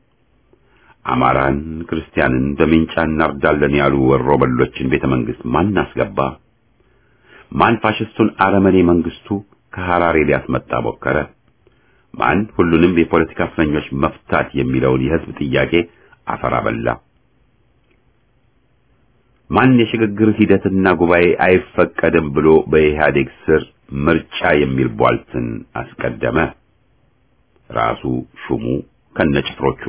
አማራን፣ ክርስቲያንን በሜንጫ እናርዳለን ያሉ ወሮ በሎችን ቤተ መንግስት ማን አስገባ? ማን ፋሽስቱን አረመኔ መንግስቱ ከሐራሬ ሊያስመጣ ሞከረ? ማን ሁሉንም የፖለቲካ እስረኞች መፍታት የሚለውን የህዝብ ጥያቄ አፈር አበላ? ማን የሽግግር ሂደትና ጉባኤ አይፈቀድም ብሎ በኢህአዴግ ስር ምርጫ የሚል ቧልትን አስቀደመ? ራሱ ሹሙ ከነጭፍሮቹ።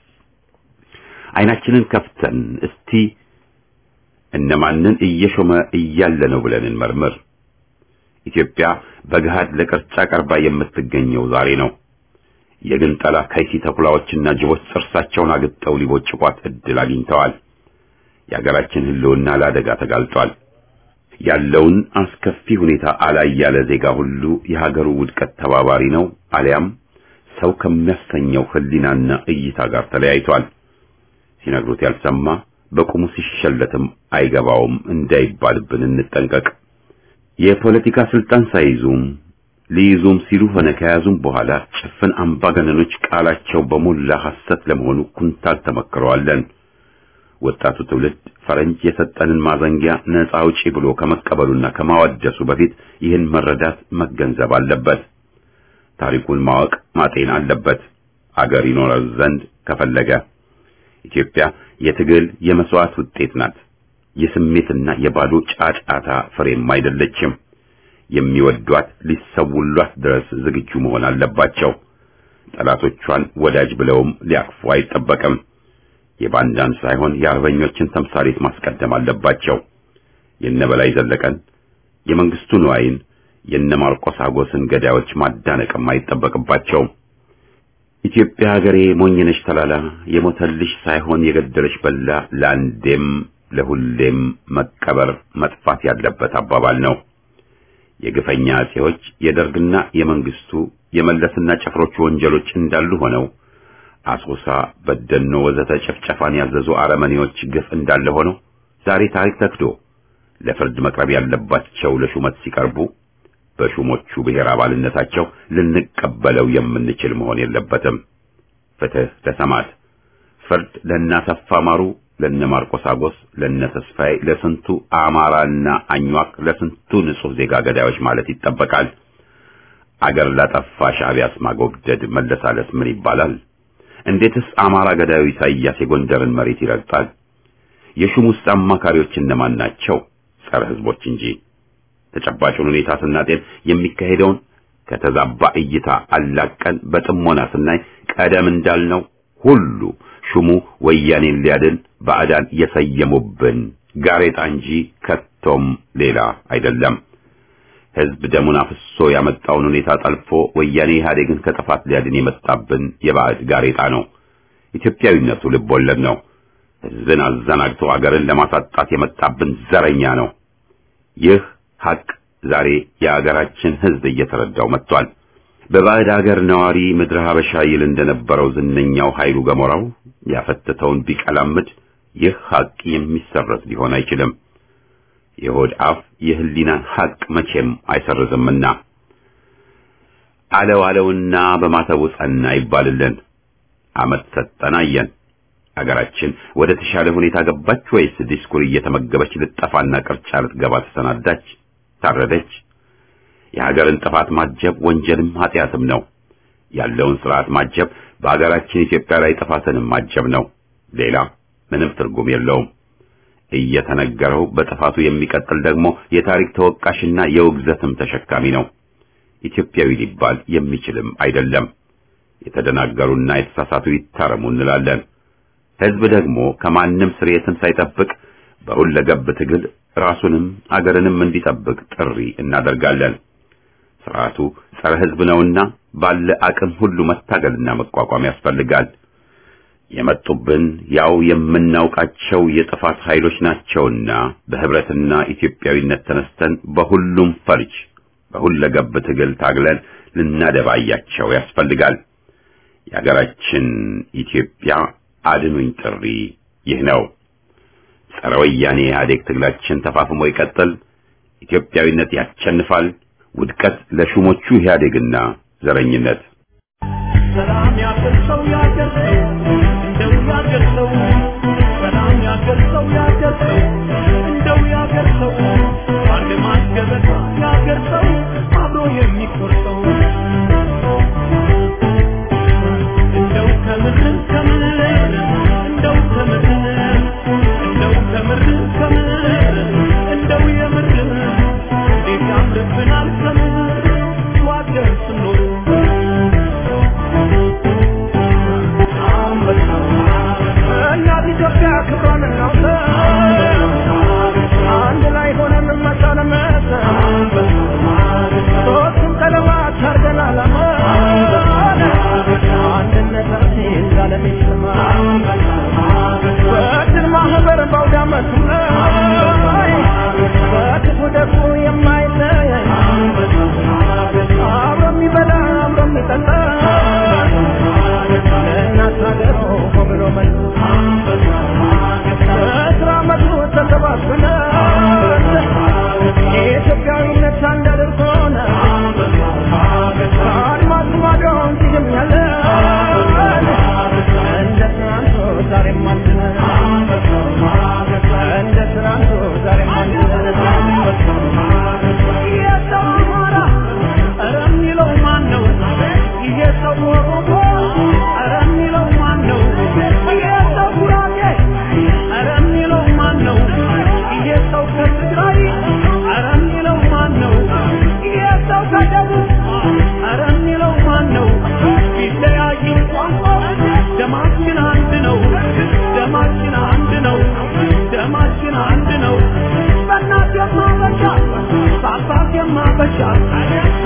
አይናችንን ከፍተን እስቲ እነማንን እየሾመ እያለ ነው ብለን እንመርምር። ኢትዮጵያ በገሃድ ለቅርጫ ቀርባ የምትገኘው ዛሬ ነው። የግንጠላ ከይሲ ተኩላዎችና ጅቦች ጥርሳቸውን አግጠው ሊቦጭቋት እድል አግኝተዋል። የሀገራችን ህልውና ለአደጋ ተጋልጧል። ያለውን አስከፊ ሁኔታ አላይ ያለ ዜጋ ሁሉ የሀገሩ ውድቀት ተባባሪ ነው፣ አሊያም ሰው ከሚያሰኘው ህሊናና እይታ ጋር ተለያይቷል። ሲነግሩት ያልሰማ በቁሙ ሲሸለትም አይገባውም እንዳይባልብን እንጠንቀቅ። የፖለቲካ ስልጣን ሳይዙም ሊይዙም ሲሉ ሆነ ከያዙም በኋላ ጭፍን አምባገነኖች ቃላቸው በሞላ ሐሰት ለመሆኑ ኩንታል ተመክረዋለን። ወጣቱ ትውልድ ፈረንጅ የሰጠንን ማዘንጊያ ነፃ አውጪ ብሎ ከመቀበሉና ከማወደሱ በፊት ይህን መረዳት መገንዘብ አለበት። ታሪኩን ማወቅ ማጤን አለበት። አገር ይኖረው ዘንድ ከፈለገ ኢትዮጵያ የትግል የመስዋዕት ውጤት ናት። የስሜትና የባዶ ጫጫታ ፍሬም አይደለችም። የሚወዷት ሊሰውሏት ድረስ ዝግጁ መሆን አለባቸው። ጠላቶቿን ወዳጅ ብለውም ሊያቅፉ አይጠበቅም። የባንዳን ሳይሆን የአርበኞችን ተምሳሌት ማስቀደም አለባቸው። የነበላይ ዘለቀን፣ የመንግስቱ ንዋይን፣ የነ ማርቆስ አጎስን ገዳዮች ማዳነቅም አይጠበቅባቸውም። ኢትዮጵያ ሀገሬ ሞኝነሽ ተላላ የሞተልሽ ሳይሆን የገደለሽ በላ ለአንዴም ለሁሌም መቀበር መጥፋት ያለበት አባባል ነው። የግፈኛ አጼዎች የደርግና የመንግስቱ የመለስና ጨፍሮቹ ወንጀሎች እንዳሉ ሆነው አሶሳ፣ በደኖ ወዘተ ጭፍጨፋን ያዘዙ አረመኔዎች ግፍ እንዳለ ሆነው ዛሬ ታሪክ ተክዶ ለፍርድ መቅረብ ያለባቸው ለሹመት ሲቀርቡ በሹሞቹ ብሔር አባልነታቸው ልንቀበለው የምንችል መሆን የለበትም። ፍትህ ለሰማዕት፣ ፍርድ ለእናሰፋ ማሩ፣ ለነ ማርቆስ አጎስ፣ ለነ ተስፋዬ፣ ለስንቱ አማራና አኟክ፣ ለስንቱ ንጹህ ዜጋ ገዳዮች ማለት ይጠበቃል። አገር ላጠፋ ሻዕቢያስ ማጎብደድ መለሳለስ ምን ይባላል? እንዴትስ አማራ ገዳዩ ኢሳይያስ የጎንደርን መሬት ይረግጣል? የሹሙስ አማካሪዎች እነማን ናቸው? ጸረ ህዝቦች እንጂ። ተጨባጩን ሁኔታ ስናጤን የሚካሄደውን ከተዛባ እይታ አላቀን በጥሞና ስናይ ቀደም እንዳልነው ሁሉ ሹሙ ወያኔን ሊያድን ባዕዳን የሰየሙብን ጋሬጣ እንጂ ከቶም ሌላ አይደለም። ህዝብ ደሙን አፍሶ ያመጣውን ሁኔታ ጠልፎ ወያኔ ኢህአዴግን ከጥፋት ሊያድን የመጣብን የባዕድ ጋሬጣ ነው። ኢትዮጵያዊነቱ ልብ ወለድ ነው። ህዝብን አዘናግቶ አገርን ለማሳጣት የመጣብን ዘረኛ ነው። ይህ ሐቅ ዛሬ የአገራችን ህዝብ እየተረዳው መጥቷል። በባዕድ አገር ነዋሪ ምድረ ሀበሻ ይል እንደነበረው ዝነኛው ኃይሉ ገሞራው ያፈተተውን ቢቀላምድ ይህ ሐቅ የሚሰረዝ ሊሆን አይችልም። የሆድ አፍ የህሊናን ሐቅ መቼም አይሰርዝምና አለው አለውና በማተቡ ጸና ይባልልን። አመት ሰጠን አየን። አገራችን ወደ ተሻለ ሁኔታ ገባች ወይስ ዲስኩር እየተመገበች ልጠፋና ቅርጫ ልትገባ ተሰናዳች? ታረደች? የሀገርን ጥፋት ማጀብ ወንጀልም ኃጢአትም ነው። ያለውን ስርዓት ማጀብ በሀገራችን ኢትዮጵያ ላይ ጥፋትንም ማጀብ ነው። ሌላ ምንም ትርጉም የለውም። እየተነገረው በጥፋቱ የሚቀጥል ደግሞ የታሪክ ተወቃሽና የውግዘትም ተሸካሚ ነው። ኢትዮጵያዊ ሊባል የሚችልም አይደለም። የተደናገሩና የተሳሳቱ ይታረሙ እንላለን። ህዝብ ደግሞ ከማንም ስርየትን ሳይጠብቅ በሁለገብ ትግል ራሱንም አገርንም እንዲጠብቅ ጥሪ እናደርጋለን። ስርዓቱ ጸረ ህዝብ ነውና ባለ አቅም ሁሉ መታገልና መቋቋም ያስፈልጋል። የመጡብን ያው የምናውቃቸው የጥፋት ኃይሎች ናቸውና በህብረትና ኢትዮጵያዊነት ተነስተን በሁሉም ፈርጅ በሁለገብ ትግል ታግለን ልናደባያቸው ያስፈልጋል። የሀገራችን ኢትዮጵያ አድኑኝ ጥሪ ይህ ነው። ጸረ ወያኔ ኢህአዴግ ትግላችን ተፋፍሞ ይቀጥል። ኢትዮጵያዊነት ያሸንፋል። ውድቀት ለሹሞቹ ኢህአዴግና ዘረኝነት።
ሰላም ያገር ሰው ያገር ሰው እንደው ያገር ሰው ሰላም ያገር ሰው ያገር ሰው እንደው ያገር ሰው አንድ ማስገበታ ያገር ሰው አብሮ የሚቆርጠው እንደው ከምር ከምር እንደው ከምር እንደው ከምር ከምር እንደው የምር እንዴት ያምርብናል ከምር ዋገር ስኖር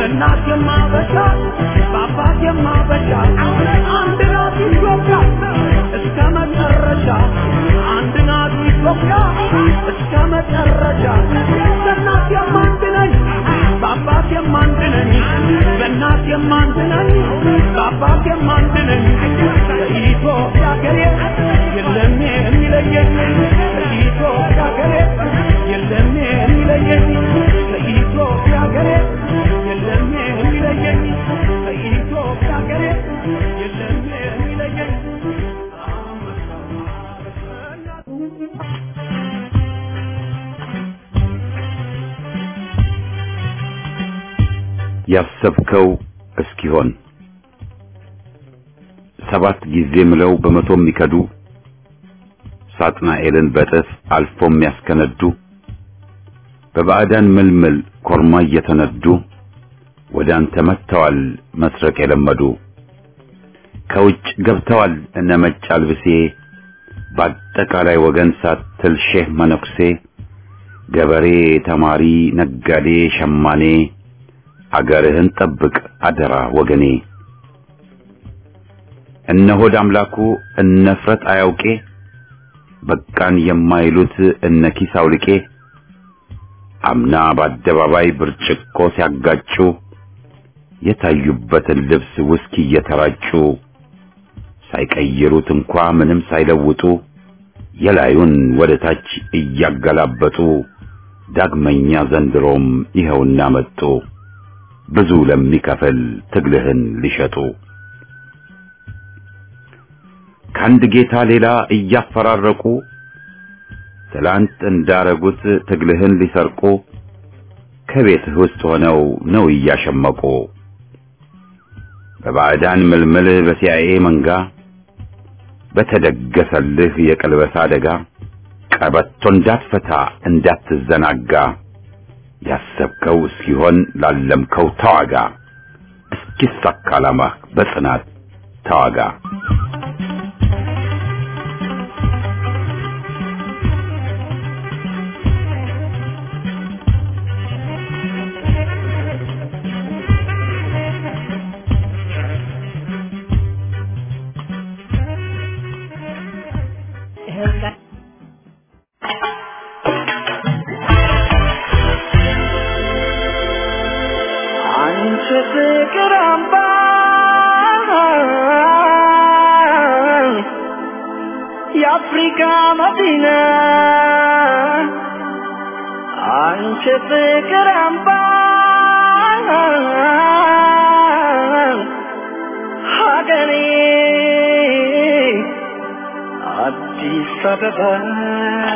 በእናት የማበሻ በአባት የማበሻ አንድ ናት ኢትዮጵያ እስከ መጨረሻ አንድ ናት ኢትዮጵያ እስከ መጨረሻ በእናት የማንድ ነኝ በአባት የማንድ ነኝ በእናት የማንድ ነኝ በአባት የማንድ ነኝ ከኢትዮጵያ ሀገሬ የለም የሚለየኝ ከኢትዮጵያ ሀገሬ የለም የሚለየኝ ከኢትዮጵያ ሀገሬ የለም የሚለየኝ ከኢትዮጵያ ሀገሬ የለም የሚለየኝ
ያሰብከው እስኪሆን ሰባት ጊዜ ምለው በመቶ የሚከዱ ሳጥናኤልን በጥፍ አልፎ የሚያስከነዱ በባዕዳን ምልምል ኮርማ እየተነዱ ወደ አንተ መጥተዋል መስረቅ የለመዱ ከውጭ ገብተዋል እነ መጭ አልብሴ በአጠቃላይ ወገን ሳትል ሼህ መነኩሴ ገበሬ፣ ተማሪ፣ ነጋዴ፣ ሸማኔ አገርህን ጠብቅ አደራ ወገኔ። እነ ሆድ አምላኩ እነ ፍረት አያውቄ በቃን የማይሉት እነ ኪስ አውልቄ አምና በአደባባይ ብርጭቆ ሲያጋጩ የታዩበትን ልብስ ውስኪ እየተራጩ ሳይቀይሩት እንኳ ምንም ሳይለውጡ የላዩን ወደ ታች እያገላበጡ ዳግመኛ ዘንድሮም ይኸውና መጡ ብዙ ለሚከፍል ትግልህን ሊሸጡ ከአንድ ጌታ ሌላ እያፈራረቁ ትላንት እንዳረጉት ትግልህን ሊሰርቁ ከቤትህ ውስጥ ሆነው ነው እያሸመቁ በባዕዳን ምልምል በሲአይኤ መንጋ በተደገሰልህ የቀልበሳ አደጋ ቀበቶ እንዳትፈታ እንዳትዘናጋ ያሰብከው እስኪሆን ላለምከው ተዋጋ እስኪሳካ ዓላማህ በጽናት ተዋጋ።
አንቺ ፍቅር አምባ የአፍሪካ መዲና አንቺ ፍቅር አምባ ሀገሬ አዲስ አበባ